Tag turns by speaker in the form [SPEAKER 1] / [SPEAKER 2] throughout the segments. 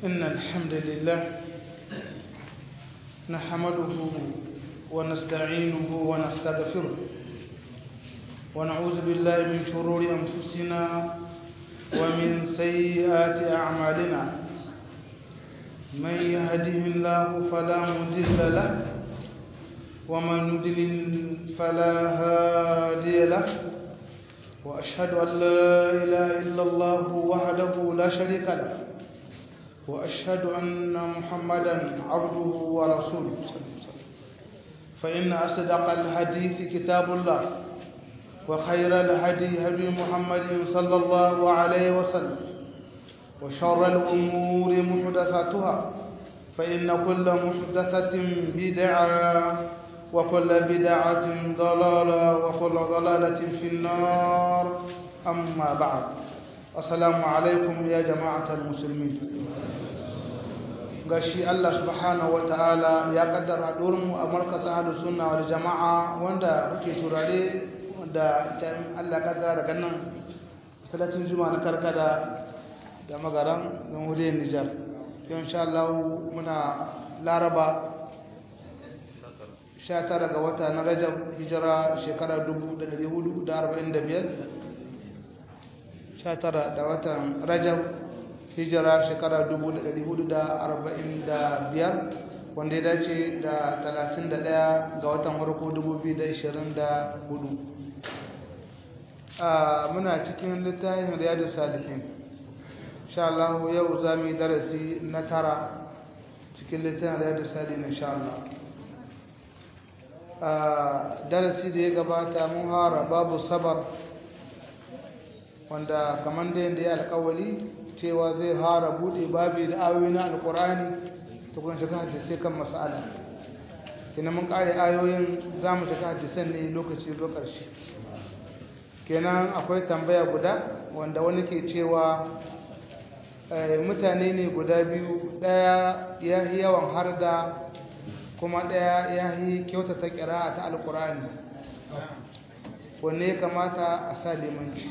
[SPEAKER 1] إن الحمد لله نحمده ونستعينه ونستغفره ونعوذ بالله من شرور أنفسنا ومن سيئات أعمالنا من يهده الله فلا مضل له ومن يضلل فلا هادي له وأشهد أن لا إله إلا الله وحده لا شريك له وأشهد أن محمدا عبده ورسوله فإن أصدق الحديث كتاب الله وخير الهدي هدي محمد صلى الله عليه وسلم وشر الأمور محدثاتها فإن كل محدثة بدعة وكل بدعة ضلالة وكل ضلالة في النار أما بعد السلام عليكم يا جماعة المسلمين gashi Allah subhanahu wataala ya kaddara mu a markaz ahlus sunna wal jamaa wanda kuke turare da Allah kaddara daga nan salatin juma'a na karkada da magaran jamhuriyar Nijar yau insha Allah muna Laraba 19 ga wata na Rajab hijira shekara 1445 19 da watan Rajab hijira shekara 1445 wanda ya dace da 31 ga watan farko 2024 muna cikin littafin riyadu salihin insha Allah yau za mu yi darasi na tara cikin littafin riyadu salihin insha Allah darasi da ya gabata mun hara babu sabar wanda kamar da yadda ya alkawali cewa zai hara bude babi da ayoyi na alkurani ta kuma shiga hadisai kan mas'ala kina mun kare ayoyin za mu shiga hadisan ne lokaci zo ƙarshe kenan akwai tambaya guda wanda wani ke cewa mutane ne guda biyu ɗaya ya yi yawan harda kuma ɗaya ya yi kyautata ƙira'a ta alkurani wanne ya kamata a sa limanci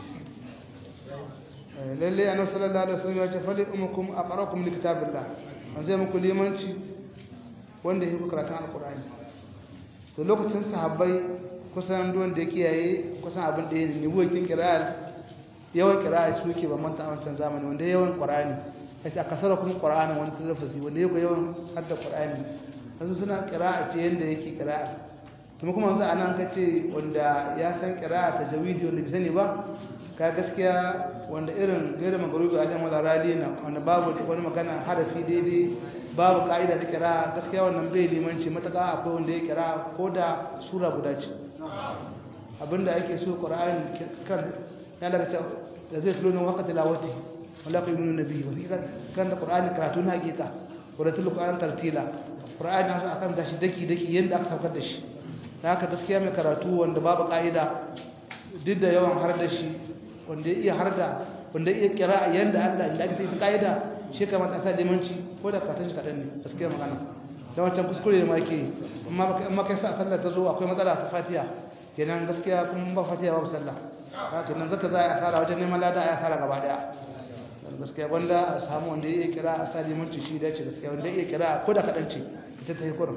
[SPEAKER 1] lalle annabi sallallahu alaihi wasallam ya ce fali umukum aqra'ukum likitabillah an zai muku limanci wanda yake karatun alqur'ani to lokacin sahabbai kusan don da kiyaye kusan abin da yake niwo kin qira'a yawan qira'a su yake ba manta a wancan zamani wanda yawan qur'ani sai aka sara kuma qur'ani wanda lafazi wanda yake yawan hadda qur'ani yanzu suna qira'a ce yanda yake qira'a kuma kuma yanzu anan kace wanda ya san qira'a tajawidi wanda bai sani ba ka gaskiya wanda irin gairu magarubi a jan rali na wanda babu wani magana harafi daidai babu ka'ida ta kira gaskiya wannan bai limanci mataka akwai wanda ya kira ko da sura guda ce abinda ake so qur'ani kan ya daga ta da zai tulo nan waqti lawati wala ka yunu nabi wa kan da qur'ani karatu na hakika wa ratul qur'an tartila qur'ani akan da shi daki daki yanda aka saukar da shi haka gaskiya mai karatu wanda babu ka'ida duk da yawan har da shi wanda ya iya harda wanda ya iya kira yanda Allah inda aka tafi kaida shi kamar ta sa limanci ko da ka tashi kadan ne gaskiya magana dan wancan kuskure ma yake amma amma kai sa sallah ta zo akwai matsala ta Fatiha kenan gaskiya kun ba Fatiha babu sallah haka nan zaka za a asara wajen neman lada a asara gaba daya gaskiya wanda a samu wanda ya iya kira a sa limanci shi da ce gaskiya wanda ya iya kira ko da kadan ce ita ta yi kurin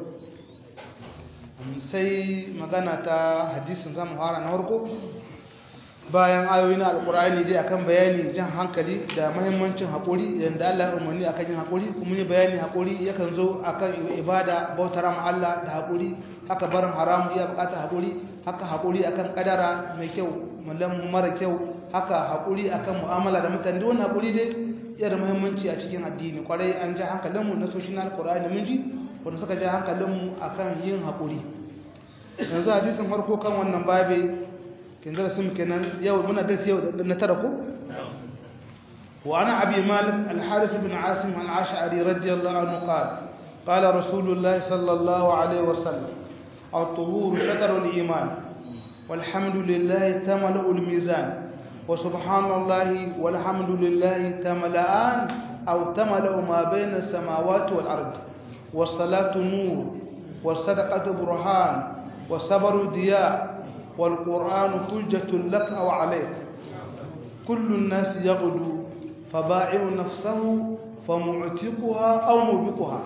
[SPEAKER 1] sai magana ta hadisin zamu fara na farko bayan ayoyi na alkur'ani dai akan bayani jan hankali da mahimmancin haƙuri yadda Allah ya umarni akan yin haƙuri kuma ne bayani haƙuri yakan zo akan ibada bautar ma Allah da haƙuri haka barin haramu ya bukata haƙuri haka haƙuri akan kadara mai kyau mallan mara kyau haka haƙuri akan mu'amala da mutane duk wannan haƙuri dai yana da muhimmanci a cikin addini kwarai an ja hankalinmu na soshin alkur'ani mun ji wanda suka ja hankalinmu akan yin haƙuri yanzu hadisin farko kan wannan babe kin darasin kenan yau muna darasi yau na tara ko wa ana abi malik al-haris ibn asim al-ash'ari radiyallahu anhu qala qala rasulullah sallallahu alaihi wasallam at-tuhur shatr al-iman والحمد لله تملأ الميزان وسبحان الله والحمد لله تملأان أو تملأ ما بين السماوات والأرض والصلاة نور والصدقة برهان والصبر ضياء والقرآن حجة لك أو عليك كل الناس يغدو فباعع نفسه famu'tiquha aw mubiquha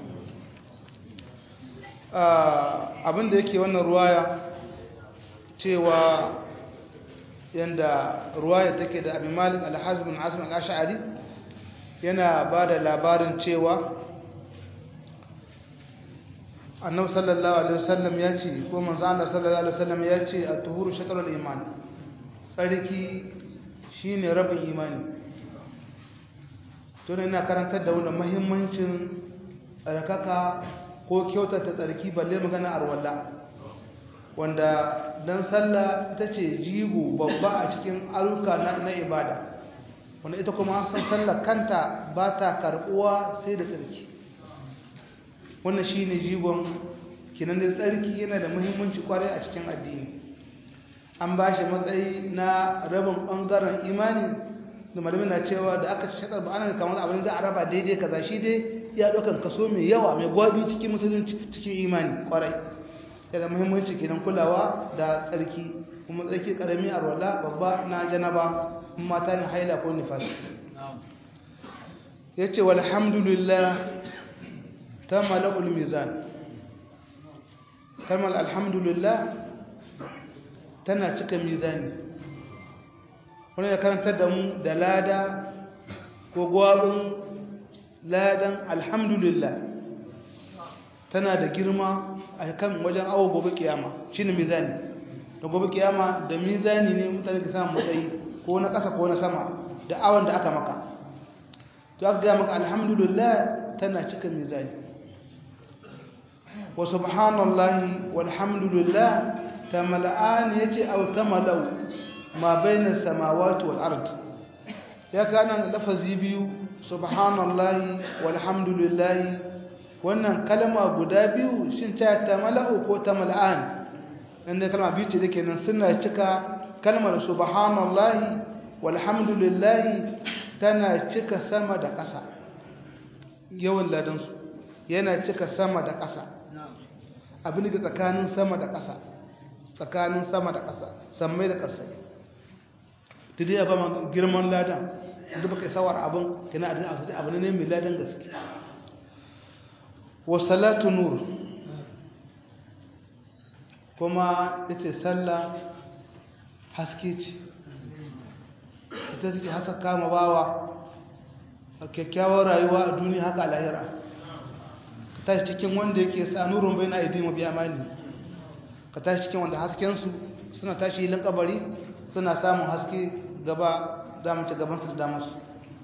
[SPEAKER 1] abinda yake wannan ruwaya cewa yanda ruwaya take da Abi Malik al-Hazm bin Asim al-Ash'ari yana bada labarin cewa Annabi sallallahu alaihi wasallam ya ce ko manzo Allah sallallahu alaihi wasallam ya ce at-tuhuru shatrul iman tsarki shine rabin imani to ne ina karantar da wannan muhimmancin tsarkaka ko kyautata tsarki balle magana arwalla wanda dan sallah ita ce jigo babba a cikin ayyuka na, na ibada wanda ita kuma san sallah kanta ba ta karbuwa sai da tsarki wannan shine jigon kinan da tsarki yana da muhimmanci kwarai a cikin addini an ba shi matsayi na rabin bangaren imani da malamin na cewa da aka shakar ba ana kamar abin za a raba daidai kaza shi dai ya ɗaukar kaso mai yawa mai gwabi cikin musulunci cikin imani kwarai yana muhimmanci kenan kulawa da tsarki kuma tsarki karami a rola babba na janaba mata ne haila ko nifas ya ce walhamdulillah ta mala'ul mizan kalmar alhamdulillah tana cika mizani wani ya karantar da mu da lada ko gwabin ladan alhamdulillah tana da girma a kan wajen awo gobe kiyama shi ne mizani da gobe kiyama da mizani ne mutane ka samun matsayi ko na ƙasa ko na sama da awon da aka maka to aka gaya maka alhamdulillah tana cika mizani wa subhanallahi walhamdulillah tamala'an yace aw tamalau ma baina samawati wal ard ya kana lafazi biyu subhanallahi walhamdulillah wannan kalma guda biyu shin ta tamala'u ko tamala'an inda kalma biyu ce dake nan suna cika kalmar subhanallahi walhamdulillah tana cika sama da ƙasa yawan ladan su yana cika sama da ƙasa abin da tsakanin sama da ƙasa tsakanin sama da ƙasa sammai da ƙasa da dai ba ma girman ladan da baka sawar abin kina adin a sai abin ne mai ladan gaske wa salatu nur kuma yace sallah haske ce ita take haka kama bawa a kyakkyawar rayuwa a duniya haka a lahira ka tashi cikin wanda yake sa nurun bai na aidin mabiya mani ka tashi cikin wanda haskensu suna tashi hilin kabari suna samun haske gaba damace gabansu da damarsu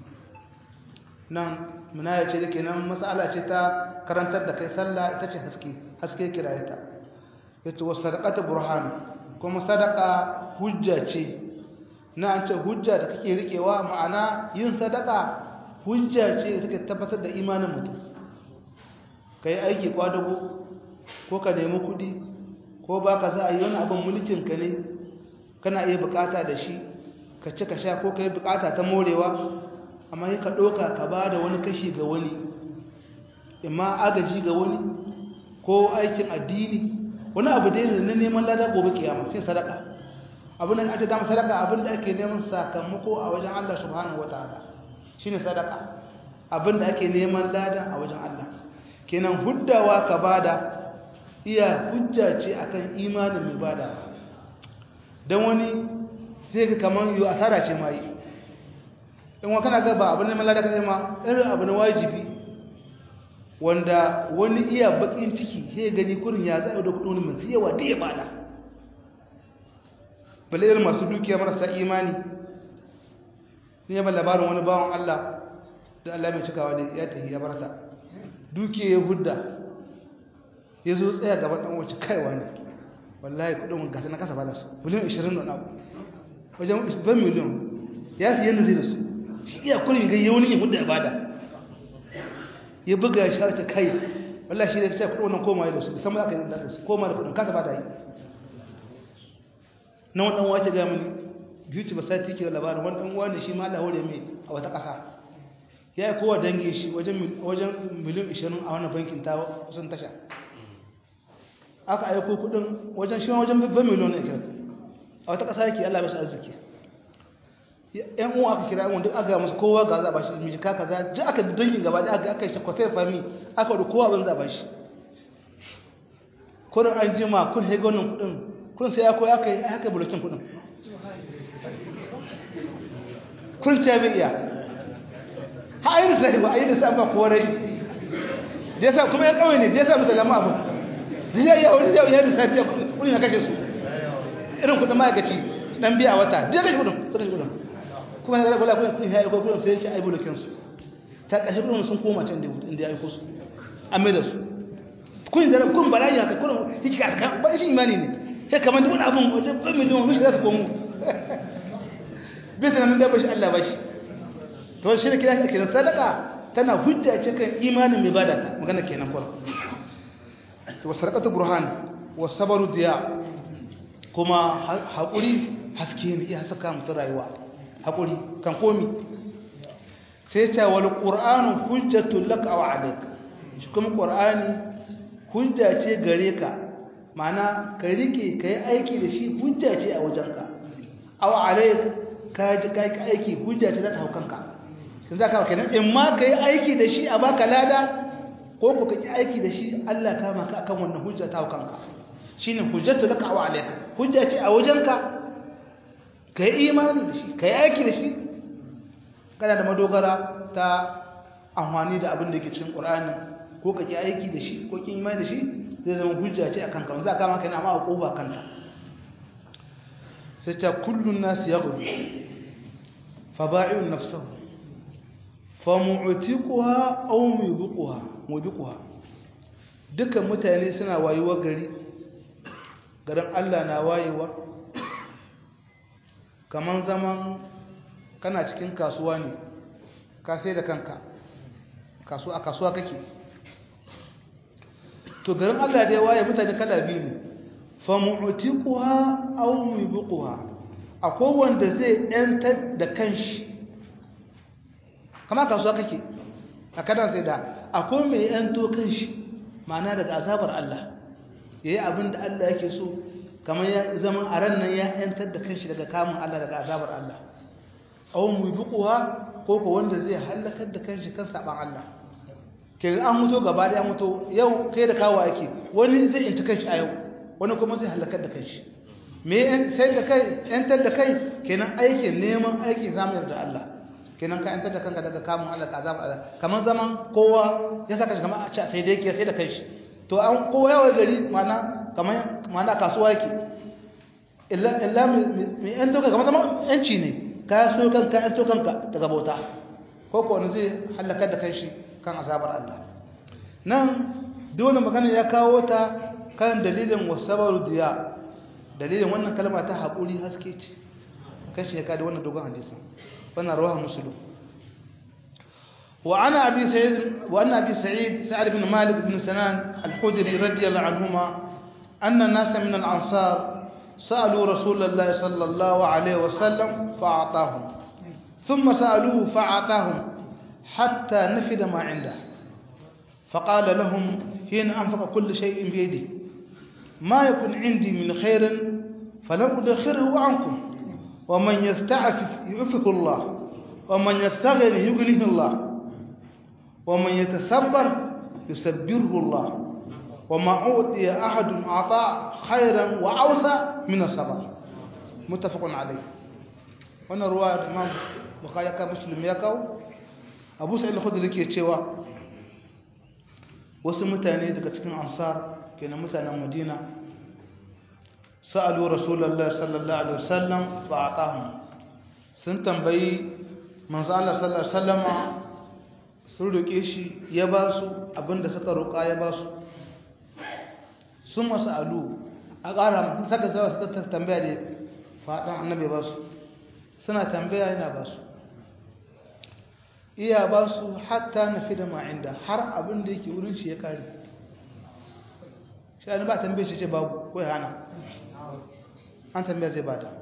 [SPEAKER 1] nan muna ya ce da ke nan matsala ce ta karantar da kai sallah ita ce haske haske kiraye ta yato wasu sadakata burhan kuma sadaka hujja ce na an ce hujja da kake rikewa ma'ana yin sadaka hujja ce da take tabbatar da imanin mutum ka yi aiki kwadago ko ka nemi kuɗi ko ba ka za a yi wani abin mulkinka ne kana iya bukata da shi ka ci ka sha ko ka yi bukata ta morewa amma yi ka ɗauka ka ba da wani kashi ga wani imma agaji ga wani ko aikin addini wani abu dai na neman lada gobe kiyama sai sadaka abin da ake dama sadaka abin da ake neman sakamako a wajen Allah subhanahu wataala shine sadaka abin da ake neman lada a wajen Allah kenan huddawa ka bada iya hujja ce akan imanin mai bada dan wani sai ga kaman yo asara ce mai in wa kana ga ba abin neman lada kaje ma irin abu na wajibi wanda wani iya bakin ciki sai gani kurin ya zai da kudin mai yawa da ya bada balayar masu dukiya marasa imani ne ba labarin wani bawan Allah da Allah mai cikawa da ya tafi ya barta dukiya ya hudda ya zo tsaya gaban dan wace kaiwa ne wallahi kudin gasa na kasa bada su miliyan 20 da abu wajen ban miliyan ya fi yadda zai da su shi iya kurin ga yawon yin hudda ya bada ya buga ya sharta kai wallahi shi da ta kudin wannan koma ya da su musamman aka yi da su koma da kudin kasa bada yi na wani ɗanwa ce gami beauty ba sai take labarin wani ɗanwa ne shi ma Allah hore mai a wata ƙasa ya yi kowa dangi shi wajen miliyan 20 a wannan bankin ta kusan tasha aka aiko kudin wajen shi wajen babban miliyan ne a wata ƙasa yake Allah bashi arziki yan uwa aka kira wanda aka musu kowa ga za ba shi miji ka kaza ji aka dangin gaba da aka aka shi kwatai fami aka da kowa ban za ba shi kurin an jima kun haiga wannan kudin kun sai ya koya aka yi haka bulokin kudin kun ce bai iya ha ayi da sai ba ayi da sai ba korai da yasa kuma ya kawai ne da yasa musulama abu da ya iya wani zai iya da sai kudin ya kashe su irin kudin ma'aikaci dan biya wata da ya kashe kudin suka kashe kudin kuma na gara kula kudin ya aiko kudin sai ya ce ai bulokin su ta kashe kudin sun koma can inda ya aiko su an mai da su kun da kun bala'i haka kun yake ka ba shi imani ne sai kamar duk abun wajen ban miliyan mishi za su komo bai tunanin da bashi Allah bashi to shi ne kira shi kenan sadaka tana hujja ce kan imanin mai bada ta magana kenan kuma to sadaqatu burhan wa sabru diya kuma hakuri haske ne ya saka mutum rayuwa hakuri kan komi sai ta wal qur'anu hujjatul laka wa alayka shi kuma qur'ani hujja ce gare ka mana ka rike ka yi aiki da shi hujja ce a wajenka awa alai ka ji ka yi aiki hujja ce za ta hau kanka sun za ka kenan in ma ka yi aiki da shi a baka lada ko ku ka ki aiki da shi allah ka maka akan wannan hujja ta hau kanka shi ne hujjatu laka awa alaika hujja ce a wajenka ka yi imani da shi ka yi aiki da shi kana da madogara ta amfani da abin da ke cikin ƙur'ani ko ka ki aiki da shi ko kin imani da shi zai zama hujja ce akan ka za ka maka yana ma uquba kanta sai ta kullun nas yaghdu fa ba'i'un nafsuhu fa mu'tiquha aw mubiquha mubiquha dukan mutane suna wayuwa gari garin Allah na wayewa kaman zaman kana cikin kasuwa ne ka sai da kanka kasuwa kasuwa kake to garin Allah da ya waye mutane kala biyu ne fa mu'tiquha aw mubiquha akwai wanda zai yantar da kanshi kama kasuwa kake a kadan sai da akwai mai yanto kanshi ma'ana daga azabar Allah yayi abin da Allah yake so kamar ya zaman a ran nan ya yantar da kanshi daga kamun Allah daga azabar Allah aw mubiquha ko ko wanda zai halakar da kanshi kan saban Allah ke an mutu gaba da an mutu yau kai da kawo ake wani zai inci kanshi a yau wani kuma zai halakar da kanshi me sai da kai yantar da kai kenan aikin neman aiki zamu da Allah kenan ka yantar da kanka daga kamun Allah ka azaba Allah kamar zaman kowa ya saka shi kamar a ce sai dai ke sai da kanshi to an kowa yawa gari mana kamar mana kasuwa yake illa illa mai yanto kai kamar zaman yanci ne ka so kanka yanto kanka daga bauta ko ko wani zai halakar da kanshi kan azabar Allah nan duk wannan magana ya kawo ta kan dalilin wasabaru diya dalilin wannan kalma ta haƙuri haske ce kashi ya kada wannan dogon hadisi wannan rawaha muslim wa ana abi sa'id wa anna abi sa'id sa'ad ibn malik ibn sanan al-khudri radiyallahu anhuma anna nasa min al-ansar سألوا رسول الله صلى الله عليه وسلم فأعطاهم ثم سألوه فأعطاهم حتى نفد ما عنده فقال لهم حين أنفق كل شيء بيدي ما يكون عندي من خير فلن أدخره عنكم ومن يستعفف يعفه الله ومن يستغني يغنيه الله ومن يتصبر يسبره الله وما أعطي أحد عطاء خيرا وأوسع من الصبر متفق عليه وانا رواية الإمام بخاري مسلم يكاو abu sa'id al-khudri ke cewa wasu mutane daga cikin ansar kenan mutanen madina sa'alu rasulullahi sallallahu alaihi wasallam fa atahum sun tambayi manzo Allah sallallahu alaihi wasallama sun roke shi ya ba su abinda suka roka ya ba su sun masalu a ƙara saka zawa suka tambaya da faɗan annabi ba su suna tambaya yana ba su iya ba su hatta na fi da ma'inda har abin da yake wurin shi ya kare shi ba tambaye shi ce babu ko hana an tambaya zai bada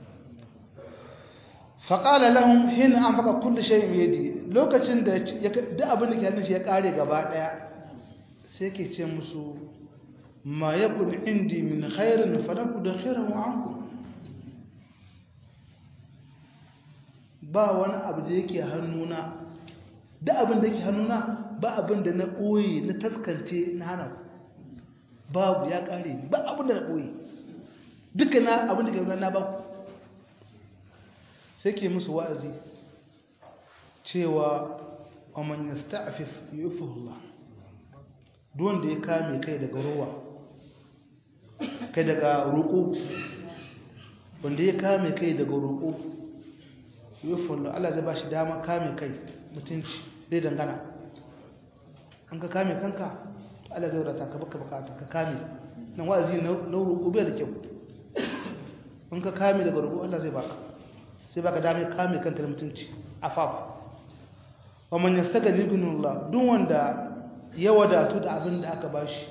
[SPEAKER 1] faƙala lahun hin an faka kulle shayin yadi lokacin da duk abin da ke hannun shi ya kare gaba ɗaya sai ke ce musu ma ya kun indi min khairin falaku da khairin wa'anku ba wani abu da yake hannuna da abin da yake hannuna ba abin da na ɓoye na taskance na hana babu ya ƙare ba abin da na ɓoye duka na abin da ke na ba ku sai ke musu wa'azi cewa ومن يستعفف يعفه الله دون da ya kame kai daga ruwa kai daga roƙo wanda ya kame kai daga roƙo yufu Allah Allah zai bashi dama kame kai mutunci zai dangana an ka kame kanka to Allah zai wadata ka baka bukata ka kame nan wa'azi na roƙo bai da kyau in ka kame daga roƙo Allah zai baka sai baka dama kame kanka da mutunci afaf wa man yastaghni bi Allah duk wanda ya wadatu da abin da aka bashi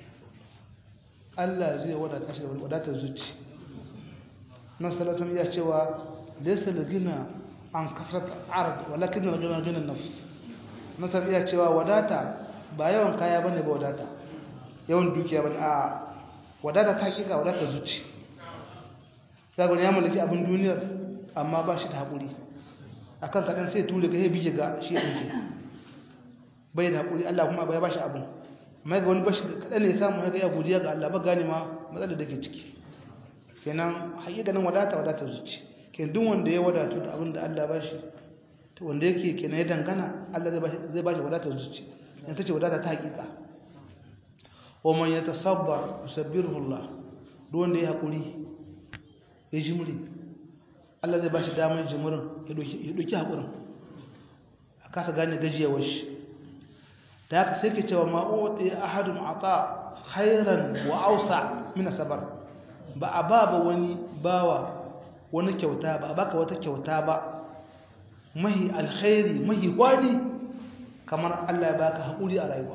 [SPEAKER 1] Allah zai wadata shi da wadatar zuci nan sallallahu iya cewa laysa lagina an kasrat ard walakin lagina gina nafs nan iya cewa wadata ba yawan kaya bane ba wadata yawan dukiya bane a wadata ta hakika wadatar zuci kaga ne ya mallaki abin duniyar amma ba shi da hakuri akan kadan sai ture ga ya bige ga shi ɗin bai da haƙuri Allah kuma bai ba shi abin amma ga wani bashi kadan ne ya samu ya ga ya godiya ga Allah ba gane ma matsalar da ke ciki kenan haƙiƙanin wadata wadata zuci kenan duk wanda ya wadatu da abin da Allah ba shi to wanda yake kenan ya dangana Allah zai ba shi wadatar zuci dan tace wadata ta haƙiƙa wa man yatasabbar yusabbiruhu Allah duk wanda ya haƙuri ya jimri Allah zai ba shi damar jimurin ya ɗauki haƙurin a kasa gane gajiyawar shi da haka sai ke cewa ma'o'o'i a hadin ata hairan wa ausa mina sabar ba a ba ba wani bawa wani kyauta ba a baka wata kyauta ba mahi alkhairi mahi kwani kamar Allah ya baka haƙuri a rayuwa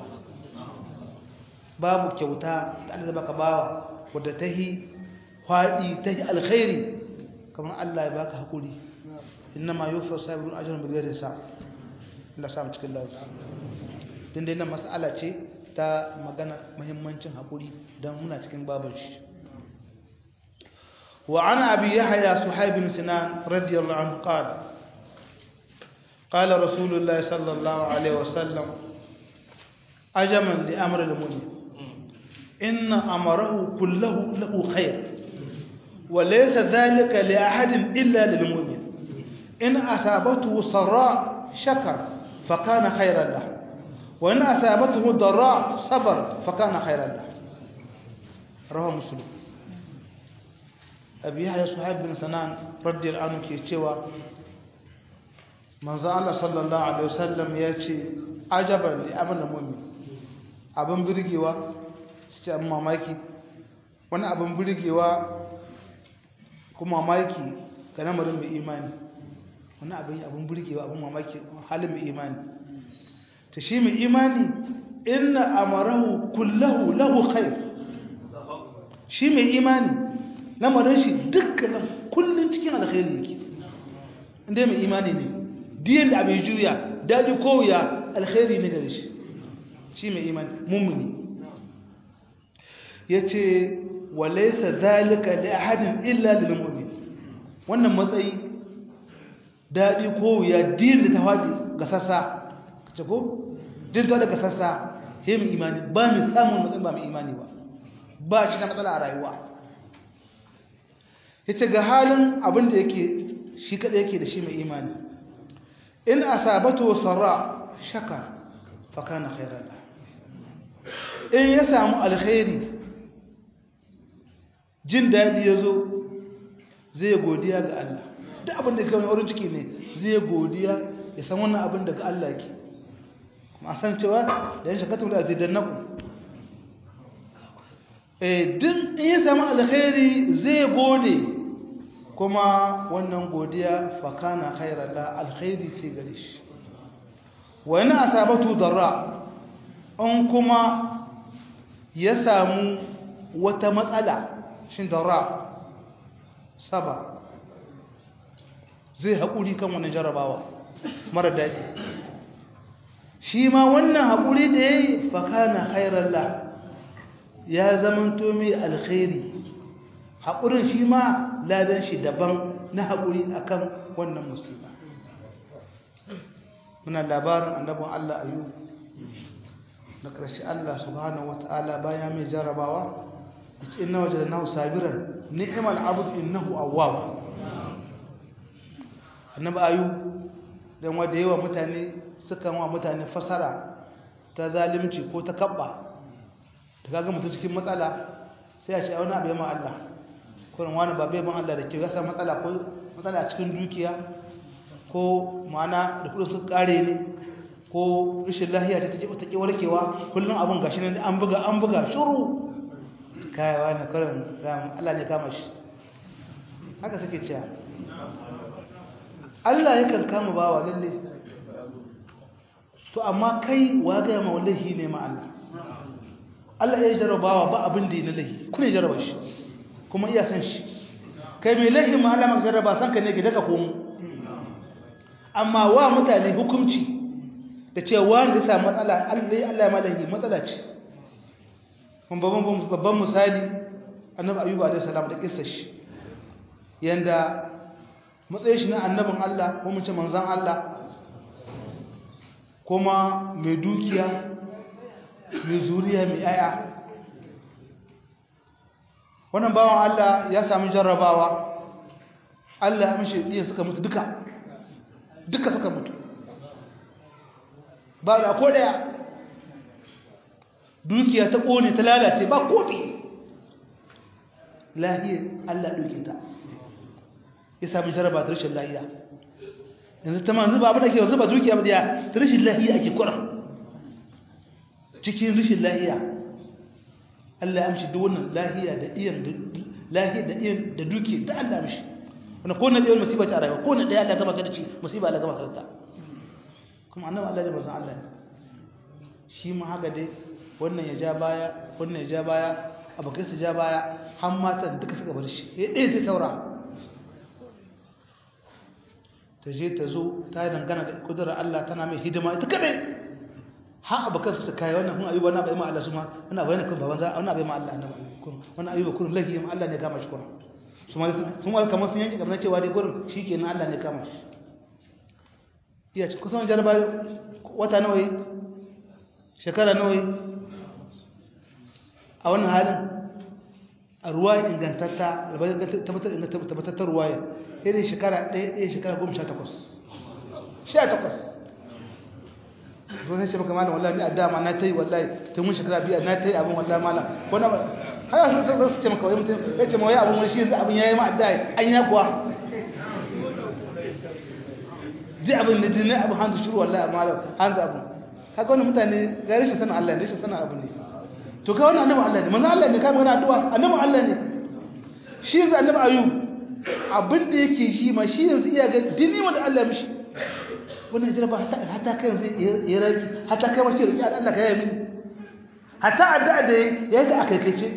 [SPEAKER 1] babu kyauta da Allah ya baka bawa wadda ta yi kwaɗi ta yi alkhairi kamar Allah ya baka hakuri innama yufa sabirun ajrun bi ghairi sa Allah sa mu cikin lafiya din dai nan mas'ala ce ta magana muhimmancin hakuri dan muna cikin baban shi wa ana abi yahya suhaib bin sinan radiyallahu anhu qala قال رسول الله صلى الله عليه وسلم عجما لأمر المؤمن إن أمره كله له خير وليس ذلك لأحد إلا للمؤمن إن أصابته سراء شكر فكان خيرا له وإن أصابته ضراء صبر فكان خيرا له رواه مسلم أبي يحيى صهيب بن سنان رضي الله عنه كيتشوا من الله صلى الله عليه وسلم يأتي عجبا لأمر المؤمن abin birgewa su ce abin mamaki wani abin birgewa kuma mamaki ga lamarin mai imani wani abin abin burgewa abin mamaki halin mai imani ta shi mai imani inna amarahu kullahu lahu khair shi mai imani lamarin shi dukkanin kullun cikin alkhairi yake inda mai imani ne diyan da abin juya daji ko wuya alkhairi ne gare shi shi mai imani mummuni yace walaisa zalika li ahadin illa lil mu'min wannan matsayi dadi ko ya din da tawadi ga sassa kace ko din ta daga sassa he mu imani ba mu samun matsayin ba mu imani ba ba shi da matsala a rayuwa yace ga halin abin da yake shi kada yake da shi mai imani in asabatu sarra shaka fa kana khairan in ya samu alkhairi jin daɗi ya zo zai godiya ga Allah duk abin da ka wani wurin ciki ne zai godiya ya san wannan abin daga Allah ke kuma san cewa da yin shakatun da zai dannaku eh duk in ya samu alkhairi zai gode kuma wannan godiya fakana khairan la alkhairi ce gare shi wa yana asabatu darra in kuma ya samu wata matsala shin darra saba zai haƙuri kan wannan jarabawa mara daɗi shi ma wannan haƙuri da ya yi fakana khairar la ya zamanto mai alkhairi haƙurin shi ma ladan shi daban na haƙuri akan wannan musulma muna labarin annabin Allah ayu na ƙarshe Allah subhanahu wata'ala bayan mai jarabawa yace inna wajadnahu sabiran ni'mal abd innahu awwab annabi ayu dan wanda yawa mutane suka wa mutane fasara ta zalimci ko ta kabba ta kaga mutum cikin matsala sai a ce wani abu ya ma Allah kurin wani ba bai man Allah da ke gasa matsala ko matsala a cikin dukiya ko ma'ana da kudin su kare ne ko rashin lahiya ta take ta ke warkewa kullum abun gashi ne an buga an buga shuru kai wani kurin Allah ne kama shi haka suke cewa Allah yakan kama bawa lalle to amma kai wa ga ma wallahi ne ma Allah Allah ya jarabawa ba abin da ya lahi kuna jaraba shi kuma iya san shi kai mai lahi ma Allah maka jaraba san ka ne ki daga komo amma wa mutane hukunci da cewa da sa matsala Allah Allah ma lahi matsala ce kun babban babban misali annabi ayyuba alaihi salam da kissar shi yanda matsayin shi na annabin Allah ko mun ce manzon Allah kuma mai dukiya mai zuriya mai aya wannan bawan Allah ya sami jarrabawa Allah ya mishi diya suka mutu duka duka suka mutu ba da ko daya dukiya ta kone ta lalace ba kofi lahiyar Allah duke ta ya sami jarraba ta rashin lahiya yanzu ta manzu ba abin da ke yanzu ba dukiya ba da ta rashin lahiya ake kura cikin rashin lahiya Allah ya amshi duk wannan lahiya da iyan lahiya da iyan da duki da Allah amshi wannan ko na da musiba ta rayuwa ko na da Allah gama ka da ci musiba Allah gama ka da kuma annabi Allah ne bazan Allah ne shi ma haka dai wannan ya ja baya wannan ya ja baya abokai su ja baya har matan duka suka bar shi sai ɗaya sai saura ta je ta zo ta dangana da kudurar Allah tana mai hidima ita kadai har abokan su kai wannan kun ayuba na bai ma Allah su ma wannan bai kun baban za wannan bai ma Allah annabi kun wannan ayuba kun lahi ma Allah ne kama shi kun su ma su ma kamar sun yanke kamar cewa dai gurin shikenan Allah ne kama shi iya ci kusan jarba wata nawa yi shekara nawa yi a wannan halin a ruwa ingantatta tabbatar ruwa ya irin shekara ɗaya ɗaya shekara goma sha takwas sha takwas zo sai shi maka malam wallahi ni a dama na ta yi wallahi tun mun shekara biyar na ta yi abin wallahi malam ko na haka sun sun su ce maka wai mutum ya ce mawai abin wani shi yanzu abin ya yi ma'adda an yi kuwa ji abin da jini abin hanzu shuru wallahi malam hanzu abin haka wani mutane ga rashin sanin Allah ne rashin sanin abu ne to ka wani annabi Allah ne manzo Allah ne ka magana addu'a annabi Allah ne shi yanzu annabi ayub abin da yake shi ma shi yanzu iya ga dini wanda Allah ya mishi wannan jaraba hatta hatta kai yanzu ya raki hatta kai mace riki Allah ka yi mini hatta addu'a da ya ga akaikace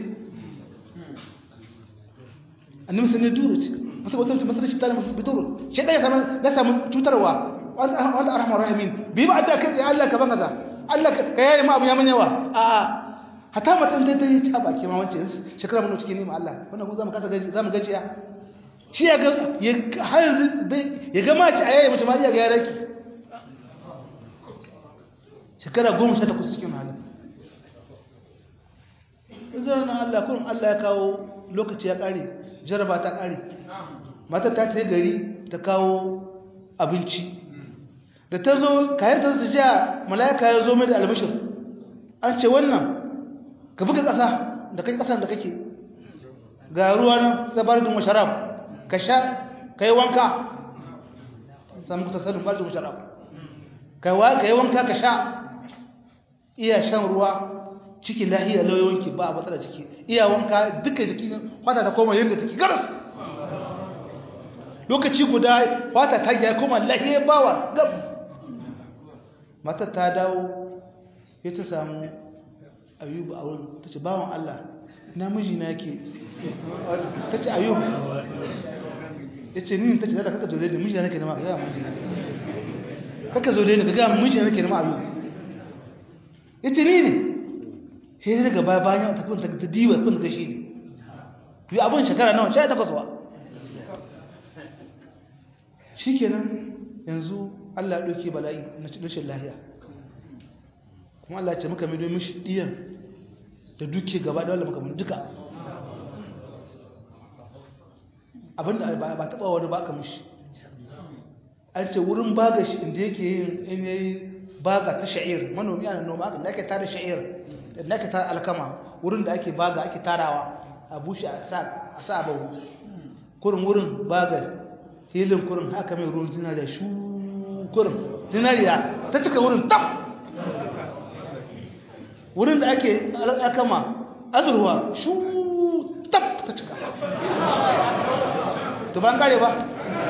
[SPEAKER 1] annabi sanin duro ce masa wata mutum masa shi tare masa biduro shi dai sama da samu cutarwa wanda arhamar rahimin bi ba addu'a kai Allah ka ban kaza Allah ka yayi ma abu ya manyawa a a hatta matan dai dai ta baki ma wance shekara mun cikin nima Allah wannan ku zamu kasa gaji zamu gajiya shi ya ga ya har ya ga mace a yayi mutum iya ga yaraki shekara 18 cikin halin idan Allah kun Allah ya kawo lokaci ya kare jaraba ta kare mata ta ta gari ta kawo abinci da ta zo kayan ta ja mala'ika ya zo mai da albishir an ce wannan ka buga ƙasa da kai ƙasar da kake ga ruwa nan zabarin musharab ka sha ka yi wanka samu kusa sanin barin musharab ka yi wanka ka sha iya shan ruwa ciki lahiya lauyoyinki ba a matsala ciki iya wanka duka jiki fata ta koma yadda take garas lokaci guda fata ta ya koma lahiya bawa gab matar ta dawo ya ta samu ayubu a wurin ta ce bawan Allah namiji na ke ta ce ayubu ya ce nini ta ce zada kaka zo da miji na nake nama ga miji na kaka zo da ni ga miji na nake nama ayubu ya ce ni ne sai ya daga baya bayan ta kuma ta diwa kun ga shi ne yi abin shekara nawa sha takwas ba shikenan yanzu Allah ya ɗauki bala'i na rashin lahiya kuma Allah ce muka mai domin shi ɗiyan da duke gaba da wanda muka mun duka abinda ba taɓa wani baka mushi an ce wurin baga shi inda yake yin in yayi baga ta sha'ir manomi ana noma da ake tara sha'ir da ake tara alkama wurin da ake baga ake tarawa a bushe a sa bawu kurin wurin baga filin kurin haka mai ruwan zinariya shu kurin zinariya ta cika wurin tab wurin da ake alkama azurwa shu tab ta cika to ban kare ba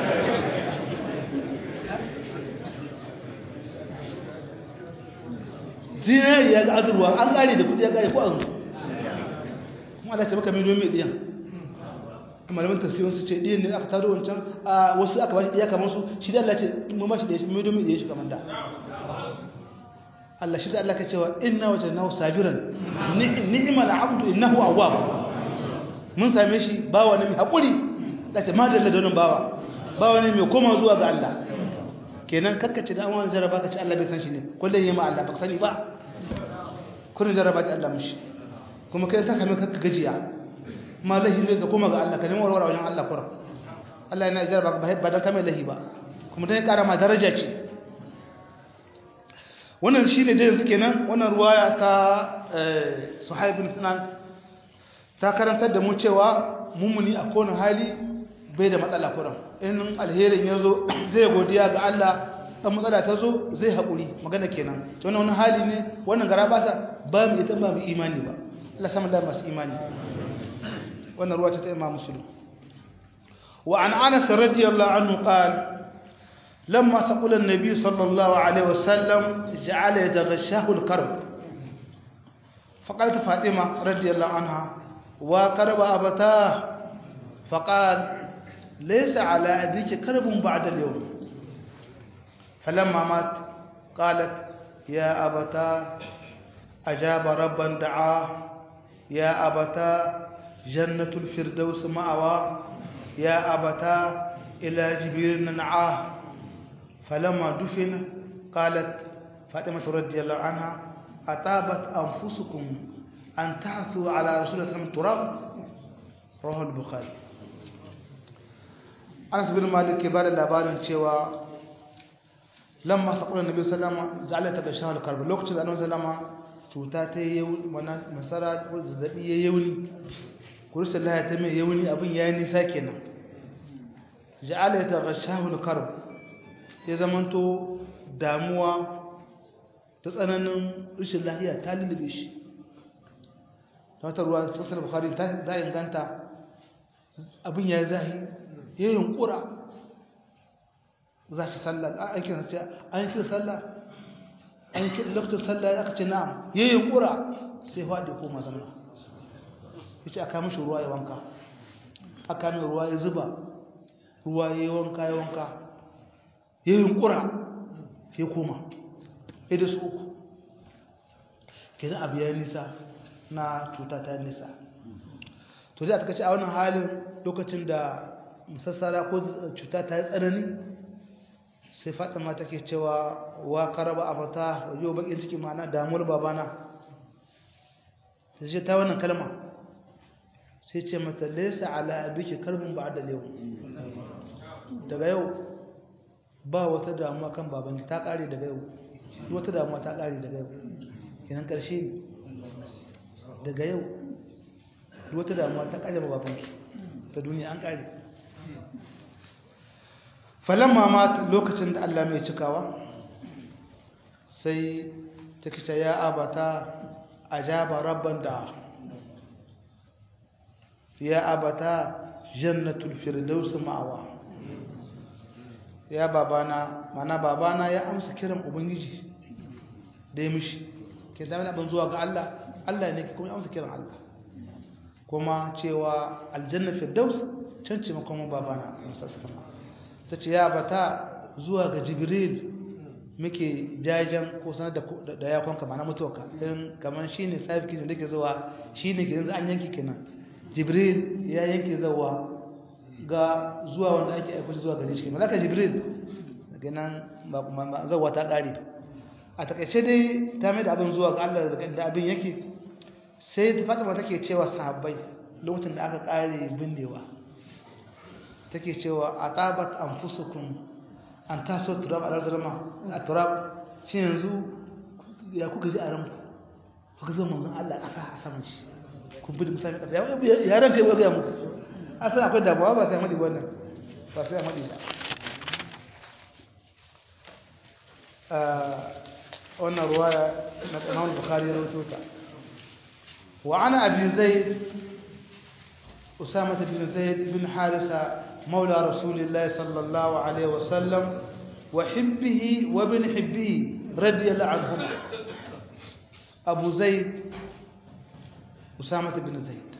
[SPEAKER 1] zinari ya ga azurwa an kare da kudi ya kare ko an kuma Allah ce maka mai domin diyan malaman tafsirin su ce diyan ne aka taro wancan a wasu aka bashi diya kamar su shi da Allah ce mun bashi diya mai domin diya shi kamar da Allah shi da Allah ka cewa inna wajadnahu sabiran ni'mal abdu innahu awwab mun same shi bawa ne mai hakuri da ce madalla da wannan bawa bawa ne mai koma zuwa ga Allah kenan kakkace da amon jaraba ka ce Allah bai san shi ne kullum yi ma Allah ba sani ba kullum jaraba ta Allah mushi kuma kai ta kame kakka gajiya ma lahi ne ga koma ga Allah ka nemi warware wajen Allah kuran Allah yana jaraba ba dan kame lahi ba kuma dan ya kara ma daraja ce wannan shine da yanzu kenan wannan ruwaya ta Suhaib bin Sinan ta karantar da mu cewa mumuni a kowane hali bai da matsala kuran in alherin ya zo zai godiya ga Allah ɗan matsala ta zo zai haƙuri magana kenan ta wani hali ne wannan gara ba sa ba mu ita ba mu imani ba Allah samun Allah masu imani wannan ruwa ta ta imam musulun wa an anas radiyallahu anhu qal lamma taqula an-nabi sallallahu alaihi wasallam ja'ala yataghashahu al-karb فقالت فاطمة رضي الله عنها وقرب أبتاه فقال ليس على أبيك كرب بعد اليوم فلما مات قالت يا أبتا أجاب ربا دعاه يا أبتا جنة الفردوس مأوى يا أبتا إلى جبير نعاه فلما دفن قالت فاطمة رضي الله عنها أطابت أنفسكم أن تحثوا على رسول الله صلى الله عليه وسلم تراب رواه البخاري anas bin malik ke bada labarin cewa lamma saqula nabi sallama ja'ala ta gashan al-karb lokacin da annabi sallama cuta ta yi mana masara ko zazzabi ya yauni kursa laha ta mai yauni abin yayi nisa kenan ja'ala ta gashan al-karb ya zamanto damuwa ta tsananin rashin lafiya ta lullube shi ta ruwa sassan bukhari ta inganta abin ya zahi ya yunkura za shi sallah a aikin ce an yi sallah an yi lokacin sallah ya ce na'am ya yunkura sai faɗi ko mazana ya ce aka mashi ruwa ya wanka aka mai ruwa ya zuba ruwa ya yi wanka ya wanka ya yunkura ya koma ya da su uku ke zan abu ya nisa na cuta ta nisa to zai a takaci a wannan halin lokacin da musassara ko cuta ta yi tsanani sai fatima take cewa wa karaba abata yau bakin ciki mana damuwar babana sai ta wannan kalma sai ce mata laysa ala abiki karbun ba'da yau daga yau ba wata damuwa kan babanki ta kare daga yau wata damuwa ta kare daga yau kenan karshe daga yau wata damuwa ta kare babanki ta duniya an kare falamma ma lokacin da Allah mai cikawa sai ta kita ya abata ajaba rabban da ya abata jannatul firdaus ma'awa ya babana mana babana ya amsa kiran ubangiji da ya mishi ke zama abin zuwa ga Allah Allah ne kuma ya amsa kiran Allah kuma cewa aljanna firdaus can ce makon babana musassama ta ce ya bata zuwa ga jibril muke jajen ko sanar da yakonka mana mutuwarka don kamar shi ne safi da ke zuwa shi ne gidan an yanki kenan jibril ya yanki zuwa ga zuwa wanda ake aiko zuwa gare shi kenan zaka jibril daga nan zawa ta ƙare a takaice dai ta mai da abin zuwa ga Allah da abin yake sai ta fatima take cewa sahabbai lokacin da aka ƙare bindewa take cewa a tabat an fusukun an taso turab a larzarama a turab shi yanzu ya kuka ji a ranku kuka zo manzon Allah ƙasa a saman shi kun bi da misali ƙasa ya ranka yi ya muku asan akwai damuwa ba sai madi wannan ba sai madi ba wannan ruwaya na Imam Bukhari ya rawaito ta wa ana abi zaid أسامة بن زيد بن حارثة مولى رسول الله صلى الله عليه وسلم وحبه وابن حبه رضي الله عنهما أبو زيد أسامة بن زيد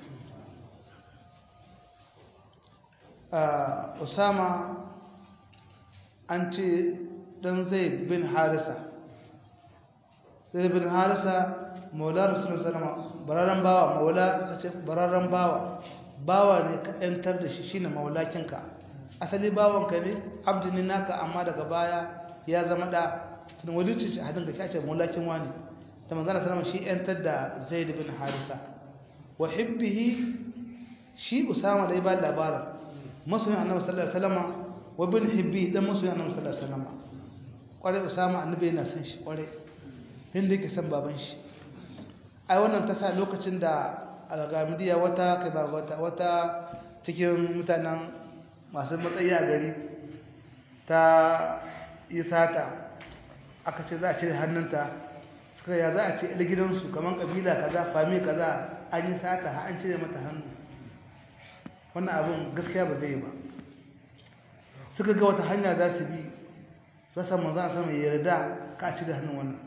[SPEAKER 1] آه أسامة أنت دن زيد بن حارثة زيد بن حارثة مولى رسول الله صلى الله عليه وسلم برارن باوا مولى برارن باوا bawa ne ka ‘yantar da shi shine maulakinka asali bawanka ne abdi ne naka amma daga baya ya zama da tun walicin shi hadin da ke ake maulakin wani da manzana salama shi ‘yantar da zaid bin harisa wa hibbihi shi usama da ya ba labarin masoyin annabi sallallahu alaihi wasallam wa bin hibbi dan masoyin annabi sallallahu alaihi wasallam kwarai usama annabi yana son shi kwarai inda yake son baban shi ai wannan ta sa lokacin da algamidiya wata kai ba wata wata cikin mutanen masu matsayi a gari ta yi sata aka ce za a cire hannunta suka ya za a ce il gidansu kamar kabila kaza fami kaza an yi sata ha an cire mata hannu wannan abin gaskiya ba zai ba suka ga wata hanya za su bi rasa manzan sama ya yarda ka cire hannun wannan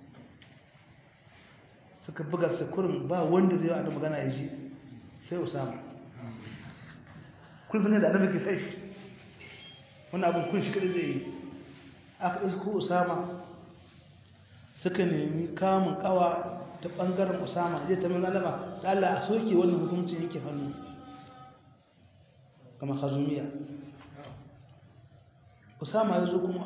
[SPEAKER 1] suka buga sukurin ba wanda zai wa magana ya ji sai usama kun sanar da annabi ke sai shi wannan abin kun shi kadai zai yi aka isko usama suka nemi kamun kawa ta bangaren usama zai ta min alama da Allah a soke wannan hukuncin yake hannu kama hazumiya usama ya zo kuma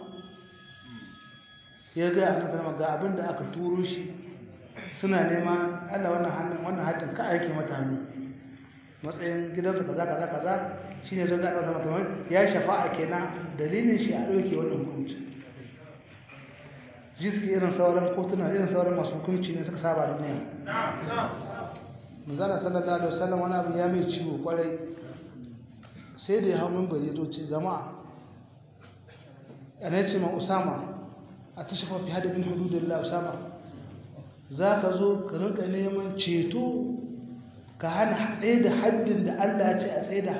[SPEAKER 1] ya ga annabi sallama ga abin da aka turo shi suna nema Allah wannan hannun wannan hatin ka aike mata hannu matsayin gidansa kaza kaza kaza shine zan ga Allah kamar ya shafa'a kenan dalilin shi a dauke wannan hukunci jiski irin sauran kotuna irin sauran masu hukunci ne suka saba duniya manzala sallallahu alaihi wasallam wani abu ya mai ciwo kwarai sai da ya hau min bari zo ce jama'a ana ce ma usama a tashafa fi hada bin hududullah usama za ka zo ka rinka neman ceto ka hana tsaye da haddin da Allah ce a tsaye da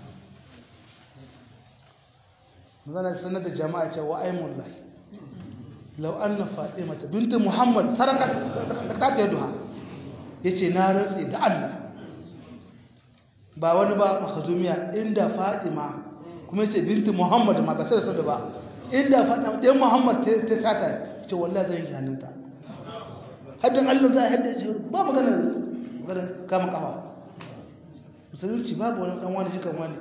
[SPEAKER 1] zana sanar da jama'a ce wa aimun lai lau an na faɗe mata binta muhammad saraka ta ta duha ya ce na rantse da Allah ba wani ba makazumiya inda fatima kuma ya ce binta muhammad ma ba sai da ba inda fatima ɗayan muhammad ta sata ya ce wallah zai yi hannunta haddin Allah za a haddace ba magana magana kama kafa musulunci babu wani dan wani shikan wani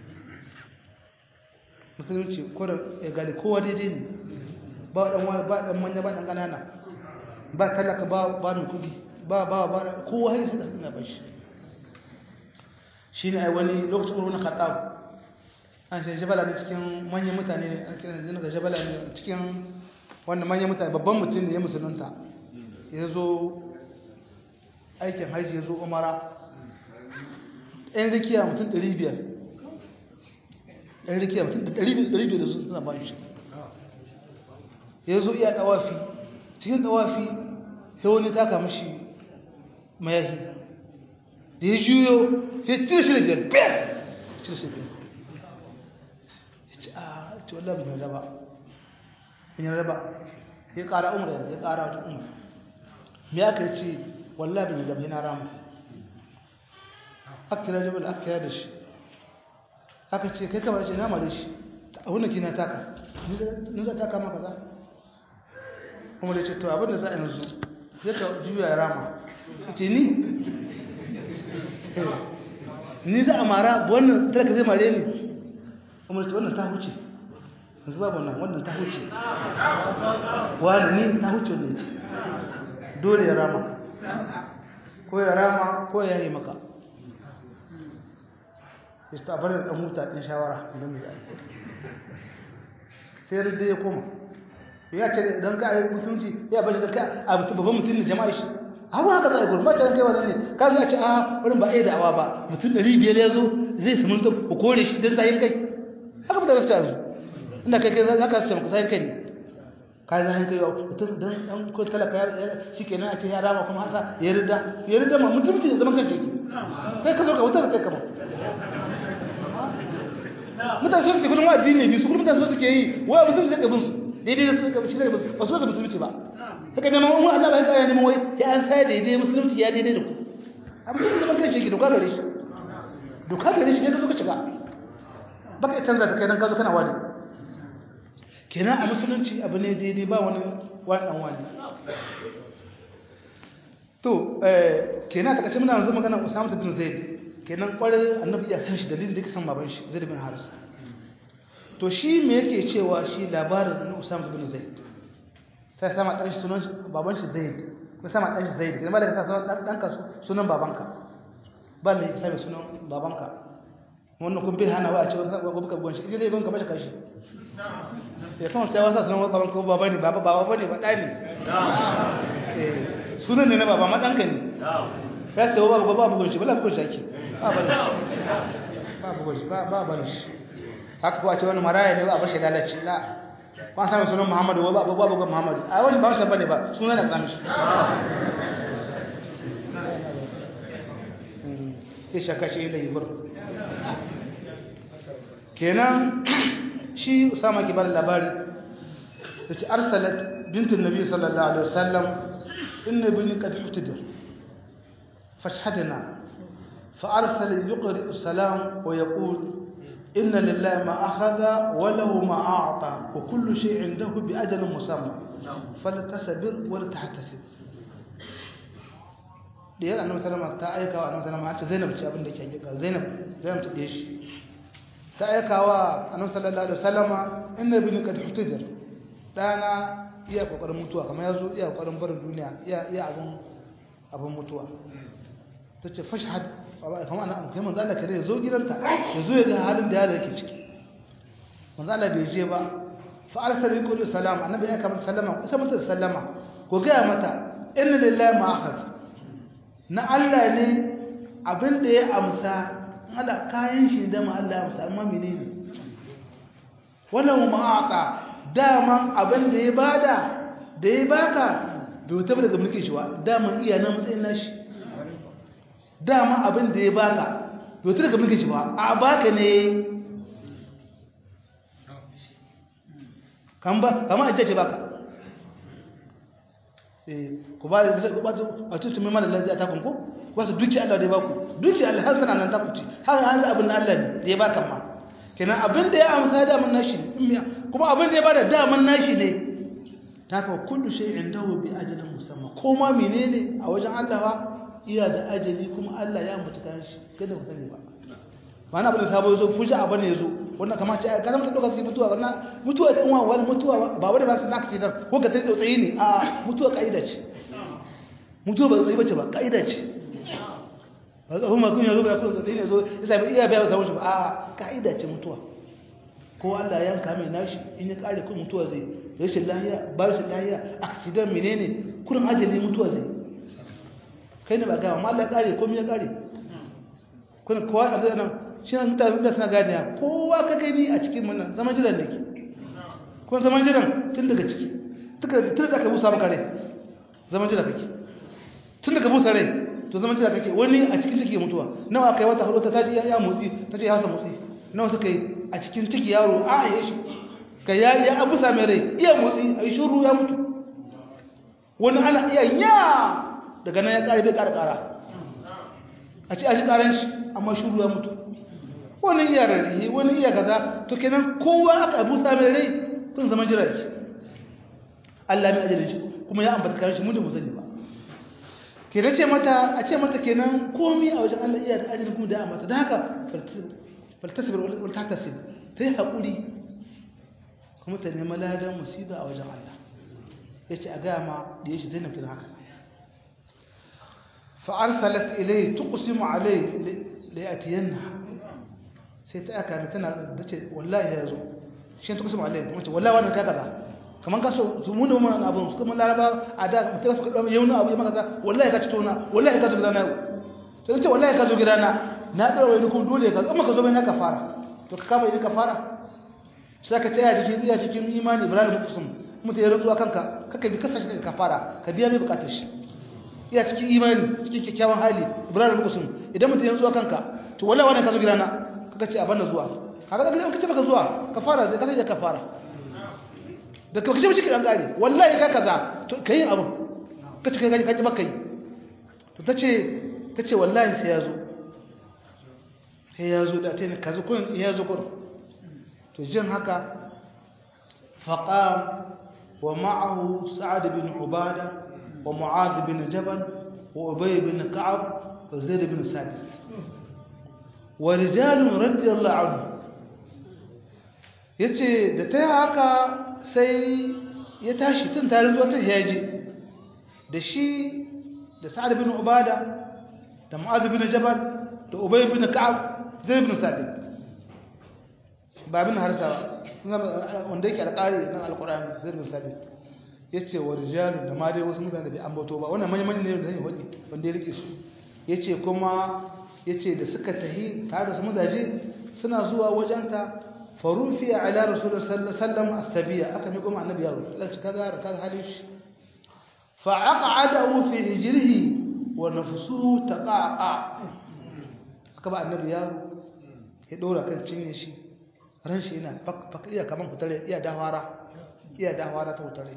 [SPEAKER 1] musulunci kodin ya gali kowa daidai ne ba dan wani ba dan manya ba dan kanana ba talaka ba ba mai kudi ba ba ba kowa har sai da ba shi shine ai wani lokacin urun khattab an sai jabala ne cikin manyan mutane ne an kira ne ga jabala ne cikin wannan manyan mutane babban mutum ne ya musulunta ya zo aikin haji ya zo umara ɗan rikiya mutum 500 ɗan rikiya mutum 500 da su suna ba shi ya zo iya ɗawafi cikin ɗawafi ya wani taka mashi mayahi da ya juyo ya cire shi da biyar biyar cire shi biyar ya ce a ce wallah bin raba bin raba ya ƙara umar ya ƙara wata umar me aka ce wallahi bin da yana rama akira jabal akira da shi aka ce kai kama ce nama da shi abin da kina taka ni za taka maka za kuma da ce to abin da za a yanzu zai ka juya ya rama ce ni ni za a mara wannan talaka zai mare ni kuma da ce wannan ta huce yanzu babu nan wannan ta huce wani ne ta huce ne ce dole ya rama ko ya rama ko ya yi maka ista bar da huta din shawara idan mai sai da ya koma ya ce idan ka yi mutunci ya bashi da ka a babban mutum ne jama'a shi abu haka zai gurin mata kai wannan ne ka za ce a wurin ba ai da'awa ba mutum 500 ya zo zai sumunta ku kore shi dan zayin kai haka da rasta yanzu inda kai kai zaka ce ku zayin kai ne ka zayin kai mutum dan dan ko talaka shikenan a ce ya rama kuma haka ya rida ya rida ma mutum ce zaman kanka yake kai ka zo ka wuta kai kama mutane su gudun wa addini bi su gudun mutane su suke yi wa mutum sai ka bin su daidai da suka shi da ba su da musulunci ba haka neman umar Allah bai kare neman wai ya an sai daidai musulunci ya daidai da ku amma kuma zaman kai shi doka gare shi doka gare shi ne ka zo ka shiga baka ya canza ta kai dan ka zo kana wani kenan a musulunci abu ne daidai ba wani wani dan wani to eh kenan ta kace muna yanzu magana Usama bin Zaid kenan kwarai annabi ya san shi dalilin da yake san baban shi Zaid bin Haris to shi me yake cewa shi labarin Usama bin Zaid sai sama dan shi sunan baban shi Zaid ko sama dan shi Zaid kuma da ka sa dan danka sunan babanka balle sai sunan babanka wannan kun bi hana wa a ce wata gobe ka gonshi idan dai ban ka bashi kashi ya kan sai wasa sunan babanka ko baba ne baba baba bane ba dani eh sunan ne na baba ma danka ne ya ce baba baba bugun shi bala bugun shi ake ba ba ba bugun shi ba ba ba shi haka kuwa ce wani maraya ne ba a bashi lalace la ba sami sunan muhammadu ba ba ba muhammadu a wani ba sa bane ba sunan da sami shi ya shaka shi da yiwuwar kenan shi usama ke bada labari da ce arsalat bintun nabi sallallahu alaihi wasallam inna bini qad hutidir fashhadna فأرسل يقرئ السلام ويقول إن لله ما أخذ وله ما أعطى وكل شيء عنده بأجل مسمى فلتصبر ولتحتسب diyar annabi sallama ta aika wa annabi sallama ta Zainab ce abin da ke hakika Zainab Zainab ta dishi ta aika wa annabi sallallahu alaihi wasallama inna bin qad hutajar dana iya kokarin mutuwa kamar yazo iya kokarin barin duniya iya iya abun abun mutuwa tace fashhad kamar ana kai manzo Allah kare zo gidanta yazo ya ga halin da yaro yake ciki manzo Allah bai je ba fa arsala yaqulu salam annabi ya kamar sallama kusa mata sallama ko ga mata inna lillahi ma akhad na Allah ne abin da ya amsa Allah kayan shi da ma Allah ya amsa amma menene wannan ma'aqa daman abin da ya bada da ya baka bai wuta daga mulkin shi ba daman iya nan matsayin nashi dama abin da ya baka bai wuta daga mulkin shi ba a baka ne kan ba kama a ce baka ku ba da a tutun mai malar lafiya ta kunku wasu duki Allah da ya baku duki Allah har sana nan ta kuci har hanzu abin da Allah ne da ya baka ma kenan abin da ya amsa daman nashi kuma abin da ya bada daman nashi ne ta kawo kullu shi indahu bi ajalin musamman ko ma menene a wajen Allah ba iya da ajali kuma Allah ya ambata kan shi kada ku sani ba ba na abin da sabo zo fuji abu ne zo wannan kamar ce ka zama ta dauka sai mutuwa wannan mutuwa ta uwa wani mutuwa ba wani ba su naka ce dan ko ka tsaye tsaye ne a mutuwa kaida ce mutuwa ba tsaye bace ba kaida ce ba ga kuma kun yazo ba kun tsaye ne zo sai ba iya bayar da wuce ba a kaida ce mutuwa ko Allah ya yanka mai nashi in ya kare kun mutuwa zai rashin lahiya ba rashin lahiya accident menene kurin ajali mutuwa zai kai ne ba ga amma Allah ya kare komai ya kare kun kowa a zai nan shi ne mutane da suna ganiya kowa ka gani a cikin wannan zaman jiran da ke kuma zaman jiran tun daga ciki tun da ka busa maka rai zaman jira kake tun da ka busa rai to zaman jira kake wani a cikin ciki mutuwa nawa kai wata hudu ta taji ya motsi ta ce ya hasa motsi nawa suka yi a cikin ciki yaro a a yi shi ka ya ya abusa mai rai iya motsi a yi shuru ya mutu wani ana iya ya daga nan ya kare bai kara kara a ce a ji karan shi amma shuru ya mutu wani iya rarrahi wani iya kaza to kenan kowa aka abu sami rai kun zama jira shi Allah mai ajalin shi kuma ya ambata karshe mun da mu sani ba ke ce mata a ce mata kenan komai a wajen Allah iya da ajalin kuma da ya ambata da haka faltasibir wal tahtasib ta yi haƙuri kuma ta nemi ladan musiba a wajen Allah ya ce a gaya ma da ya shi daina kin haka fa'arsalat ilai tuqsimu alai la yatiyanna sai ta aka tana da ce wallahi ya zo shi tuqsimu alai kuma ce wallahi wannan kaza kaman ka so su mun mun abun su kuma laraba a da mutum su kada yau abu ya maka kaza wallahi ka ci tona wallahi ka zo gidana sai ce wallahi ka zo gidana na dara wai kun dole ka amma ka zo bai na kafara to ka kama idan kafara sai ka tsaya cikin iya cikin imani ibrahim kusum mutum ya rantsuwa kanka kaka bi kasa shi ka fara ka biya mai bukatar shi iya cikin imani cikin kyakkyawan hali ibrahim kusum idan mutum ya rantsuwa kanka to wallahi wannan ka zo gidana kaka ce a banda zuwa kaga da kace baka zuwa ka fara zai kace ka fara da kace ba cikin an gare wallahi ka kaza to kai abu kace kai gani kace baka yi to tace tace wallahi sai ya zo sai ya zo da tayin kaza kun ya zo kun to jin haka faqam ومعه سعد بن عبادة ومعاذ بن جبل وأبي بن كعب وزيد بن ثابت ورجال رضي الله عنهم yace da ta haka sai ya tashi tun tare zuwa ta yaji da shi da sa'ad bin ubada da mu'adh bin jabal da ubay bin ka'ab zaid bin sabit ba bin harsa wanda yake alƙari nan alƙur'ani zai bin sabit yace wa rijalun da ma dai wasu mutane da bai ambato ba wannan manyan manyan ne da zai wadi wanda ya rike su yace kuma yace da suka tahi tare da su mudaje suna zuwa wajenta farufiya ala rasulullahi sallallahu alaihi wasallam astabiya aka mi kuma annabi yaro Allah shi kaga kaga halin shi fa aq'adahu fi hijrihi wa nafsuhu taqaqa aka ba annabi yaro ya dora kan cinye shi ran shi yana fak iya kaman hutare iya dawara iya dawara ta hutare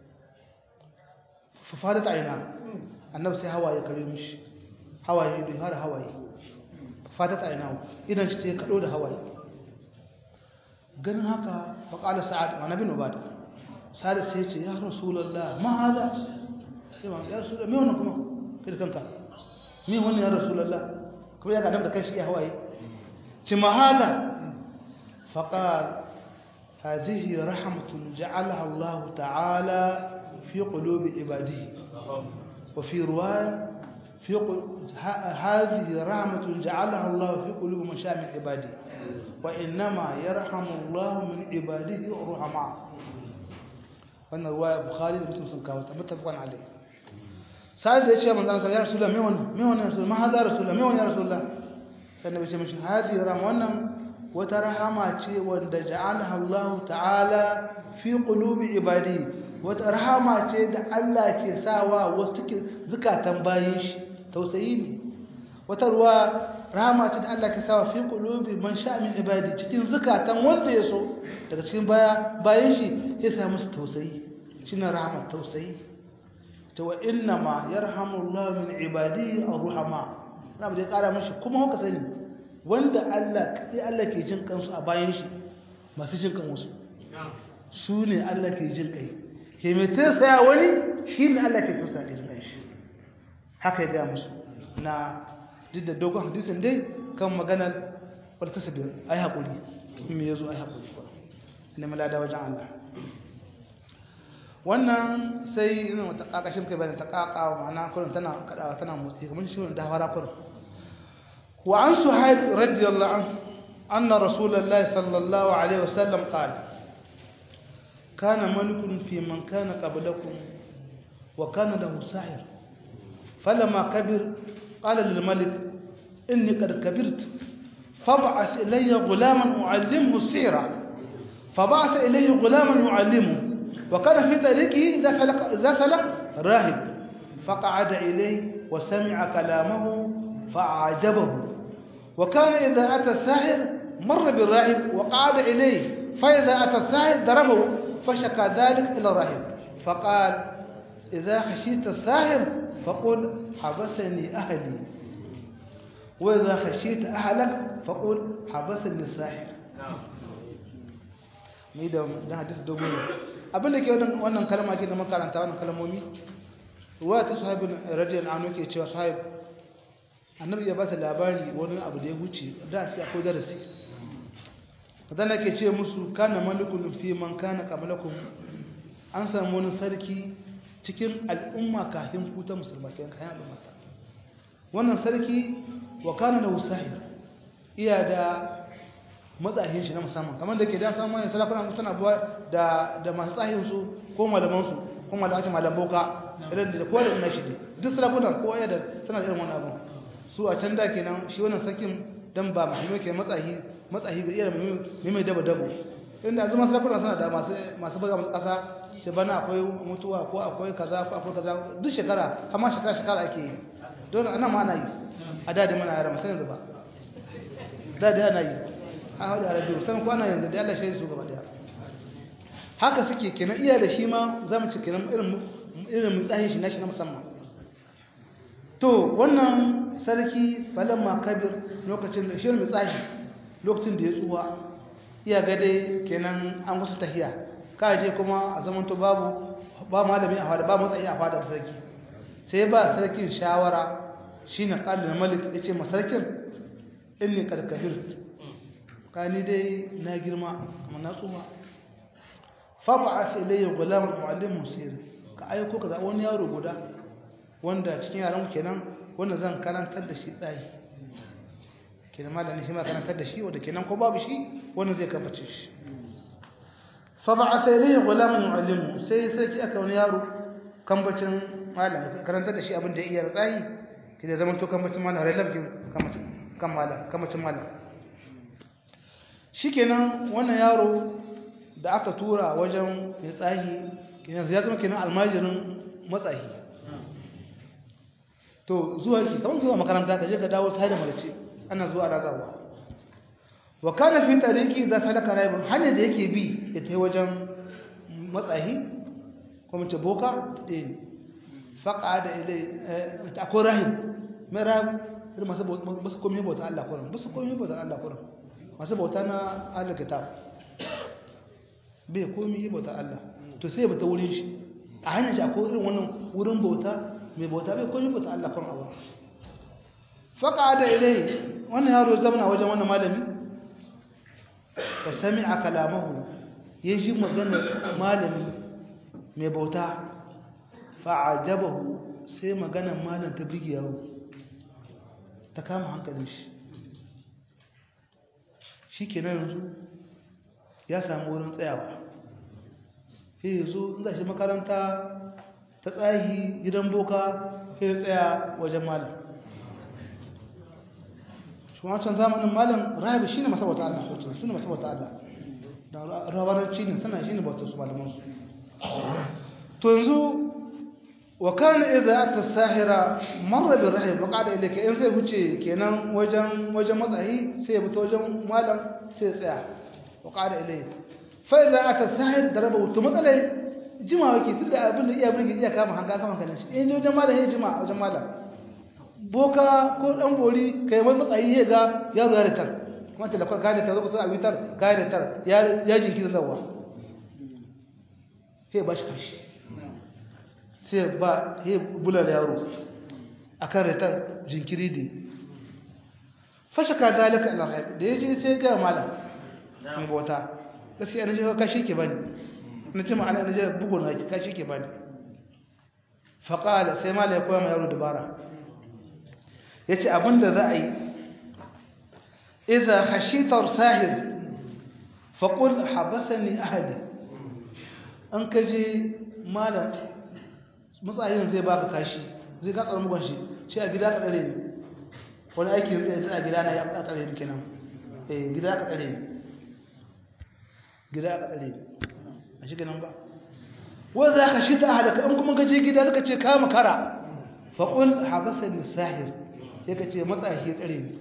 [SPEAKER 1] fa fada ta ina annabi sai hawaye kare mishi hawaye da har hawaye fada ta ina idan shi sai kado da hawaye ganin haka fa qala sa'ad wa nabi ubada sa'ad sai ya ce ya rasulullah ma hada sai ma ya rasulullah me wannan kuma kai kanka me wannan ya rasulullah kuma ya ga da kai shi hawaye ci ma hada فقال هذه رحمة جعلها الله تعالى في قلوب عباده وفي رواية في قل... هذه رحمة جعلها الله في قلوب من شاء من عباده وإنما يرحم الله من عباده الرحماء وأن رواية بخاري ومسلم سنكاوة متفق عليه سأل يا من ذلك يا رسول الله ميون ميون يا رسول الله ما هذا رسول الله ميون يا رسول الله سألنا بشيء هذه رحمة wata rahama ce wanda ja'alaha Allah ta'ala fi qulubi ibadi wata rahama ce da Allah ke sawa wasu cikin zukatan bayin shi tausayi ne wata ruwa rahama ce da Allah ke sawa fi qulubi man sha min ibadi cikin zukatan wanda ya so daga cikin baya bayin shi ya sa musu tausayi shine rahama tausayi to wa inna ma yarhamu Allah min ibadihi ar-ruhama na da ya kara mashi kuma haka sani wanda Allah kaɗai Allah ke jin kansu a bayan shi masu jin kan wasu su ne Allah ke jin kai ke mai tausaya wani shi ne Allah ke tausaya ke jin kai shi haka ya gaya musu na duk da dogon hadisin dai kan maganar wadda ta sabir ai haƙuri me ya zo ai haƙuri ne malada wajen Allah wannan sai ina wata ƙaƙashin kai bayan ta ƙaƙa ma'ana kurin tana kaɗawa tana motsi kamar shi da fara kurin وعن صهيب رضي الله عنه أن رسول الله صلى الله عليه وسلم قال كان ملك في من كان قبلكم وكان له ساحر فلما كبر قال للملك إني قد كبرت فابعث إلي غلاما أعلمه السيرة فبعث إليه غلاما يعلمه وكان في طريقه إذا فلق, إذا فلق راهب فقعد إليه وسمع كلامه فأعجبه وكان إذا أتى الساحر مر بالراهب وقعد إليه فإذا أتى الساحر ضربه فشكى ذلك إلى الراهب فقال إذا خشيت الساحر فقل حبسني أهلي وإذا خشيت أهلك فقل حبسني الساحر mai da dan hadisi dogon abin da ke wannan kalma ke da makaranta wannan kalmomi ruwa ta sahibin radiyallahu anhu ke cewa sahib annabi ya ba ta labari wani abu da ya wuce da shi akwai darasi dan nake ce musu kana malikun fi man kana qablakum an samu wani sarki cikin al'umma kafin ku ta musulma kayan kayan al'umma ta wannan sarki wa kana da usahi iya da matsahin shi na musamman kamar da ke da samun yin salafuna suna buwa da da masu tsahin su ko malaman su ko malaman su malam boka irin da kowa da ina shi ne duk salafuna ko ya da suna da irin wannan abun su a can da kenan shi wannan sarkin dan ba muhimmi ke matsahi matsahi ga iya mai mai daba dabo inda zuma salafuna suna da masu masu buga masu kasa ce bana akwai mutuwa ko akwai kaza ko akwai kaza duk shekara amma shekara shekara ake yi dole ana ma ana yi a da da mana yara musan yanzu ba da da ana yi a hajji arabiyu san ko ana yanzu da Allah shi su gaba daya haka suke kenan iya da shi ma za mu ci kenan irin irin mutsahin shi na shi na musamman to wannan sarki falamma kabir lokacin da shi mutsahi lokacin da ya tsuwa iya ga dai kenan an wasu tahiya ka je kuma a zamanto babu ba malami a fada ba matsayi a fada sarki sai ba sarkin shawara shine qallul malik yace ma sarkin inni kad kabir kani dai na girma amma na tsuma fa ba'ath ilayya gulam muallim musir ka aiko ka wani yaro guda wanda cikin yaran kenan wanda zan karantar da shi tsayi kenan malami shi ma karantar da shi wanda kenan ko babu shi wanda zai kaface shi فبعث إليه غلام يعلمه sai sarki aka wani yaro kambacin malam karanta da shi abin da iya tsayi kida zaman to kambacin malam relab ki kambacin kan malam kambacin malam shikenan wannan yaro da aka tura wajen ya tsayi kina ya zama kenan almajirin matsayi to zuwa ki kamar zuwa makaranta ka je ka dawo sai da malace ana zuwa ana zawa wa kana fi tariki za ta laka raibun hanyar da yake bi ya ta wajen matsahi ko mace boka ɗaya ne faƙa da ilai akwai rahim mai rahim irin masu basu komi bauta Allah kuran basu komi bauta Allah kuran masu bauta na Allah kitab bai komi bauta Allah to sai bata wurin shi a hanyar shi akwai irin wannan wurin bauta mai bauta bai komi bauta Allah kuran abu faƙa da ilai wannan yaro zama wajen wannan malami fa sami'a kalamahu yaji maganar malami mai bauta fa ajabahu sai maganar malam ta bige yawo ta kama hankalin shi shikenan yanzu ya samu wurin tsayawa sai yazo in za shi makaranta ta tsahi gidan boka sai ya tsaya wajen malam shi wancan zamanin malam rabi shine masabata Allah sosai shine masabata Allah da rawaranci ne sana shine bauta su malaman su to yanzu wa kana idza ata sahira marra bi rahib wa qala ilayka in sai huce kenan wajen wajen matsayi sai ya fito wajen malam sai ya tsaya wa qala ilayka fa idza ata sahir daraba to matsalai jima wake tunda abin da iya burge iya kama hanga kama kanin shi in wajen malam ya jima wajen malam boka ko dan bori kai mai matsayi ya ga ya zo ya ritar kuma ta lakwar kayan da ta zo kusa a witar kayan da tar ya jinkirin zawa sai ba shi kashi sai ba ya bular yaro a kan ritar jinkiri da fashe ka zalika alhaif da ya ji sai ga malam mai bauta gaskiya na jiha kashi ke bani na ce ma'ana na jiha bugu na kashi ke bani faƙala sai malam ya koya ma yaro dabara ya ce abinda za a yi iza hashitar sahir faƙul habasani ahadi an ka je malam matsayin zai baka kashi zai ka tsar mugan shi ce a gida ka tsare ne wani aiki zai a gida na ya ka tsare ne kenan eh gida ka tsare ne gida ka tsare ne a shi ganin ba wanda za ka shi ta halaka an kuma gaje gida suka ce kama kara faƙul habasani sahir sai ka ce matsayi tsare ne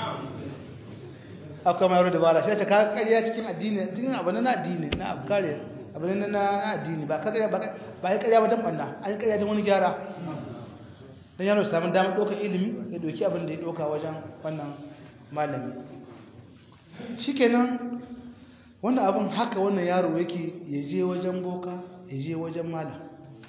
[SPEAKER 1] akwai mayar da bara shi ce ka karya cikin addini cikin abu na addini na abu kare abu na na addini ba ka karya ba ya karya ba dan banna an karya dan wani gyara dan yaro samu damar ɗaukar ilimi ya doki abin da ya ɗauka wajen wannan malami shikenan wannan abin haka wannan yaro yake ya je wajen boka ya je wajen malam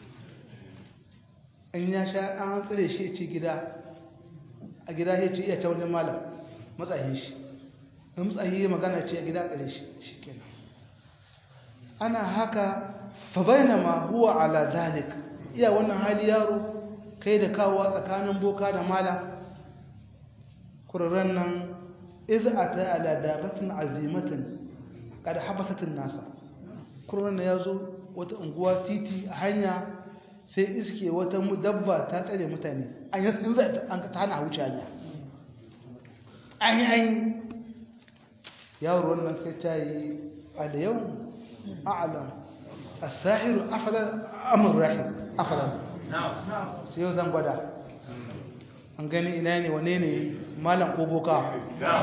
[SPEAKER 1] in ya sha an tsire shi ce gida a gida ya ce iya ta wajen malam matsayin shi in tsayi magana ce a gida ƙare shi shikenan ana haka fa bainama huwa ala zalik iya wannan hali yaro kai da kawo tsakanin boka da mala kurran nan iz ata ala dabatin azimatin kada habasatin nasa kurran ya zo wata unguwa titi a hanya sai iske wata dabba ta tsare mutane an yi in za an ta hana wuce hanya an yi an yi yawon wannan sai ta yi a da yau a'alam a sahiru afalar amur rahim afalar sai yau zan gwada an gani ina ne wane ne malam ko boka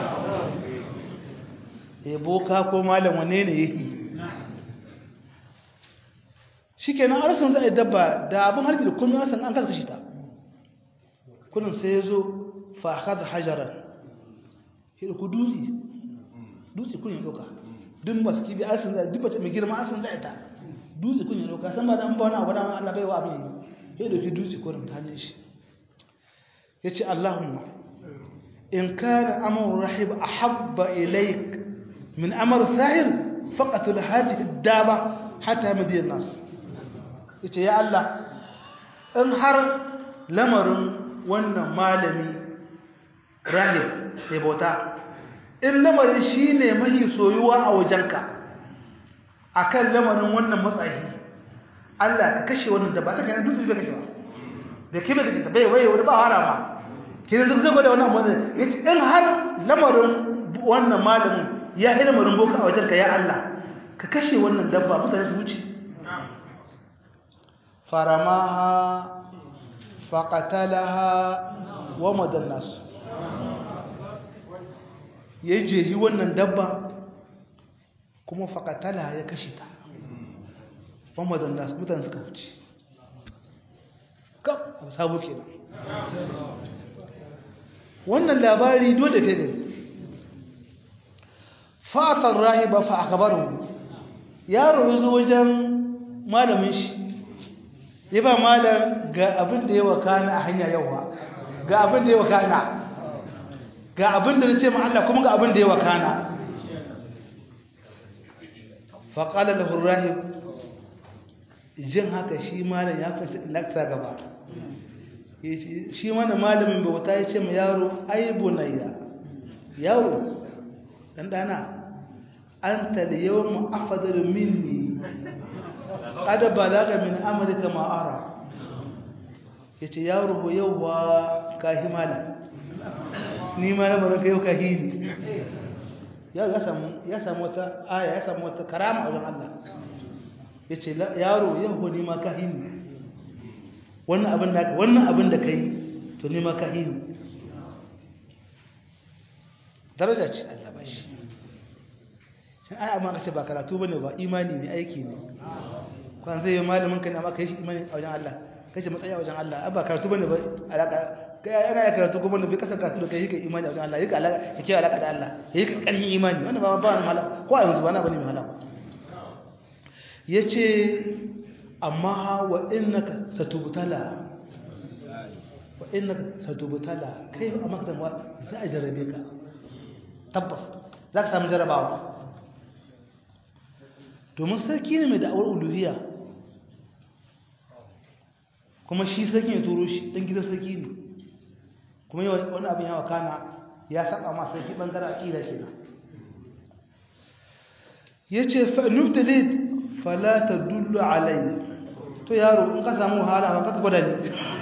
[SPEAKER 1] e boka ko malam wane ne yake shi kenan arsan za a yi dabba da abin harbi da kullum arsan an kasa shi ta kullum sai ya zo fahad hajarar ya ku dutse dutse kun yi doka duk masu kibi arsan za a dubata mai girma arsan za a ta dutse kun yi doka san ba da an ba wani abu da Allah bai wa abin yi ya doki dutse kullum ta hannun shi ya ce Allahumma in kana amur rahib ahabba ilaik min amr sahir faqatul hadhihi ad-daba hatta madiyan nas yace ya Allah in har lamarin wannan malami rahib mai bauta in lamarin shine mahi soyuwa a wajenka akan lamarin wannan matsayi Allah ka kashe wannan da ba ta kana dutse bai kashe ba bai kai bai kashe bai waye wani ba harama kin zai zai gwada wannan abu yace in har lamarin wannan malamin ya yi lamarin boka a wajenka ya Allah ka kashe wannan dabba mutane su wuce faramaha faqatalaha wa madannas ya jehi wannan dabba kuma faqatalaha ya kashe ta wa madannas mutane suka wuce kaf sabo kenan wannan labari dole kai gani fatar rahiba fa akabaru yaro yazo wajen malamin shi ya ba malam ga abin da ya wakana a hanya yawa ga abin da ya wakana ga abin da nace ma Allah kuma ga abin da ya wakana fa qala lahu rahib jin haka shi malam ya fita lakta gaba shi mana malamin bauta ya ce ma yaro ai bunayya yaro dan dana anta al-yawma afdalu minni qad balaga min amrika ma ara yace yaro ho yawa kahi mala ni ma na baraka yau kahi ni ya ya samu ya samu wata aya ya samu wata karama wajen Allah yace yaro yau ni ma kahi ni wannan abin da wannan abin da kai to ni ma kahi ni daraja ce Allah ba shi shin ai amma kace ba karatu bane ba imani ne aiki ne kwan zai yi malamin ka ne amma kai shi imani a wajen Allah kace matsayi a wajen Allah ba karatu bane ba alaka kai ana ya karatu kuma bai kasar karatu da kai yake imani a wajen Allah yake alaka yake alaka da Allah yake karhin imani wannan ba ba wani mala ko a yanzu ba na bane mai hala yace amma wa innaka satubtala wa innaka satubtala kai amma kan za a jarabe ka tabbas za ka samu jarabawa domin sarki ne mai da'awar uluhiyya kuma shi sarki ne turo shi ɗan gidan sarki ne kuma yau wani abin yawa kana ya saba ma sarki ɓangaren aƙida ke nan ya ce nuftalid falata dullu alayya to yaro in ka samu wahala ba ka gwada ne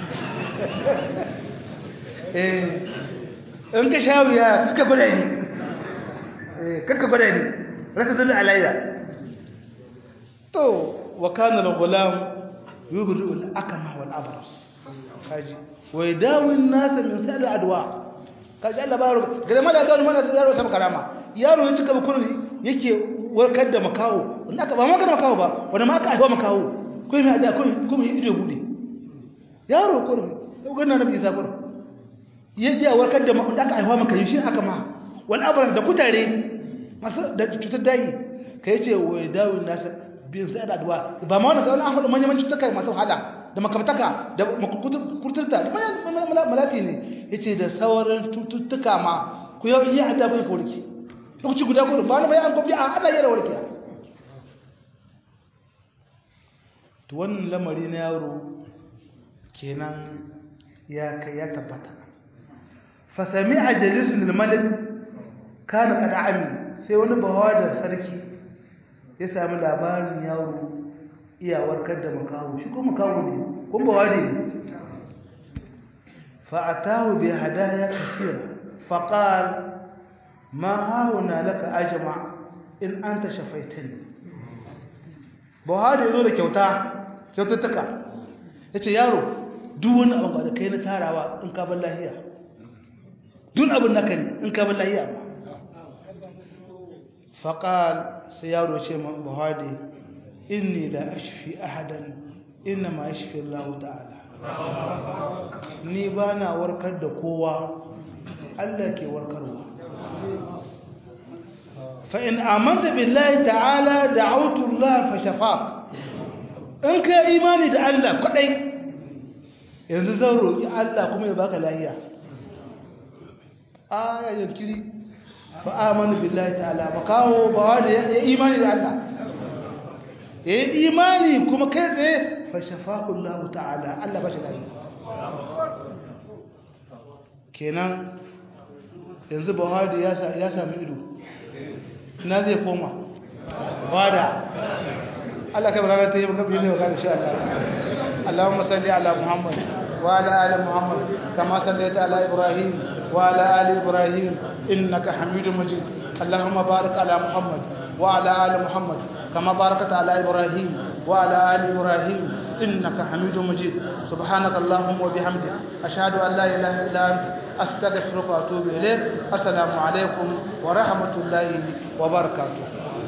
[SPEAKER 1] in ka sha wuya ka gwada ne kakka gwada ne raka dullu alayya to wa kana al-ghulam yubri'u al-akma wal abras kaji wa yadawi an-nas min sa'il adwa kaji Allah baro ga mala ga mana da yaro ta karama yaro ya cika bukurin yake warkar da makawo wanda aka ba ma kana makawo ba wanda ma aka haifa makawo ko mai da ko ko mai ido bude yaro kurin ko ganna nabi Isa kurin yaji ya warkar da wanda aka haifa maka shi aka ma wal abras da kutare masu da cutar dai kai ce wa yadawi an-nas bin sai da addu'a ba ma wannan ga wani ahadu manyan cututtuka masu hada da makamtaka da kurturta da malati ne yace da sauran cututtuka ma ku yau iya adda bai ka warke lokaci guda gudu ba na bai an gobe a ana yi rawar kiya to wannan lamari na yaro kenan ya kai ya tabbata fa sami'a jalisun al-malik kana kada ami sai wani bawa da sarki ya sami labarin yaro iya warkar da makawo shi ko makawo ne kun bawa ne fa atahu bi hadaya kathira fa qala ma hauna laka ajma in anta shafaitani bawa da yazo da kyauta kyaututtuka yace yaro duk wani abu da kai na tarawa in ka bar lahiya duk abin naka ne in ka bar lahiya amma faƙal sai yaro ce buhari inni la ashfi ahadan inna ma ashfi Allah ta'ala ni ba na warkar da kowa Allah ke warkarwa fa in amanta billahi ta'ala da'awtu Allah fa shafaq in ka imani da Allah kadai yanzu zan roki Allah kuma ya baka lafiya aya yankiri fa'amanu billahi ta'ala ba kawo ba wanda ya imani da Allah ya yi imani kuma kai tsaye fashafahu Allah ta'ala Allah ba shi lafiya kenan yanzu buhari ya sami ido na zai koma wada Allah kai barana ta yi maka biyu ne wa gani sha Allah Allahumma salli ala Muhammad wa ala ali Muhammad kama sallaita ala Ibrahim wa ala ali Ibrahim إنك حميد مجيد اللهم بارك على محمد وعلى آل محمد كما باركت على إبراهيم وعلى آل إبراهيم إنك حميد مجيد سبحانك اللهم وبحمدك أشهد أن لا إله إلا أنت أستغفرك وأتوب إليك السلام عليكم ورحمة الله وبركاته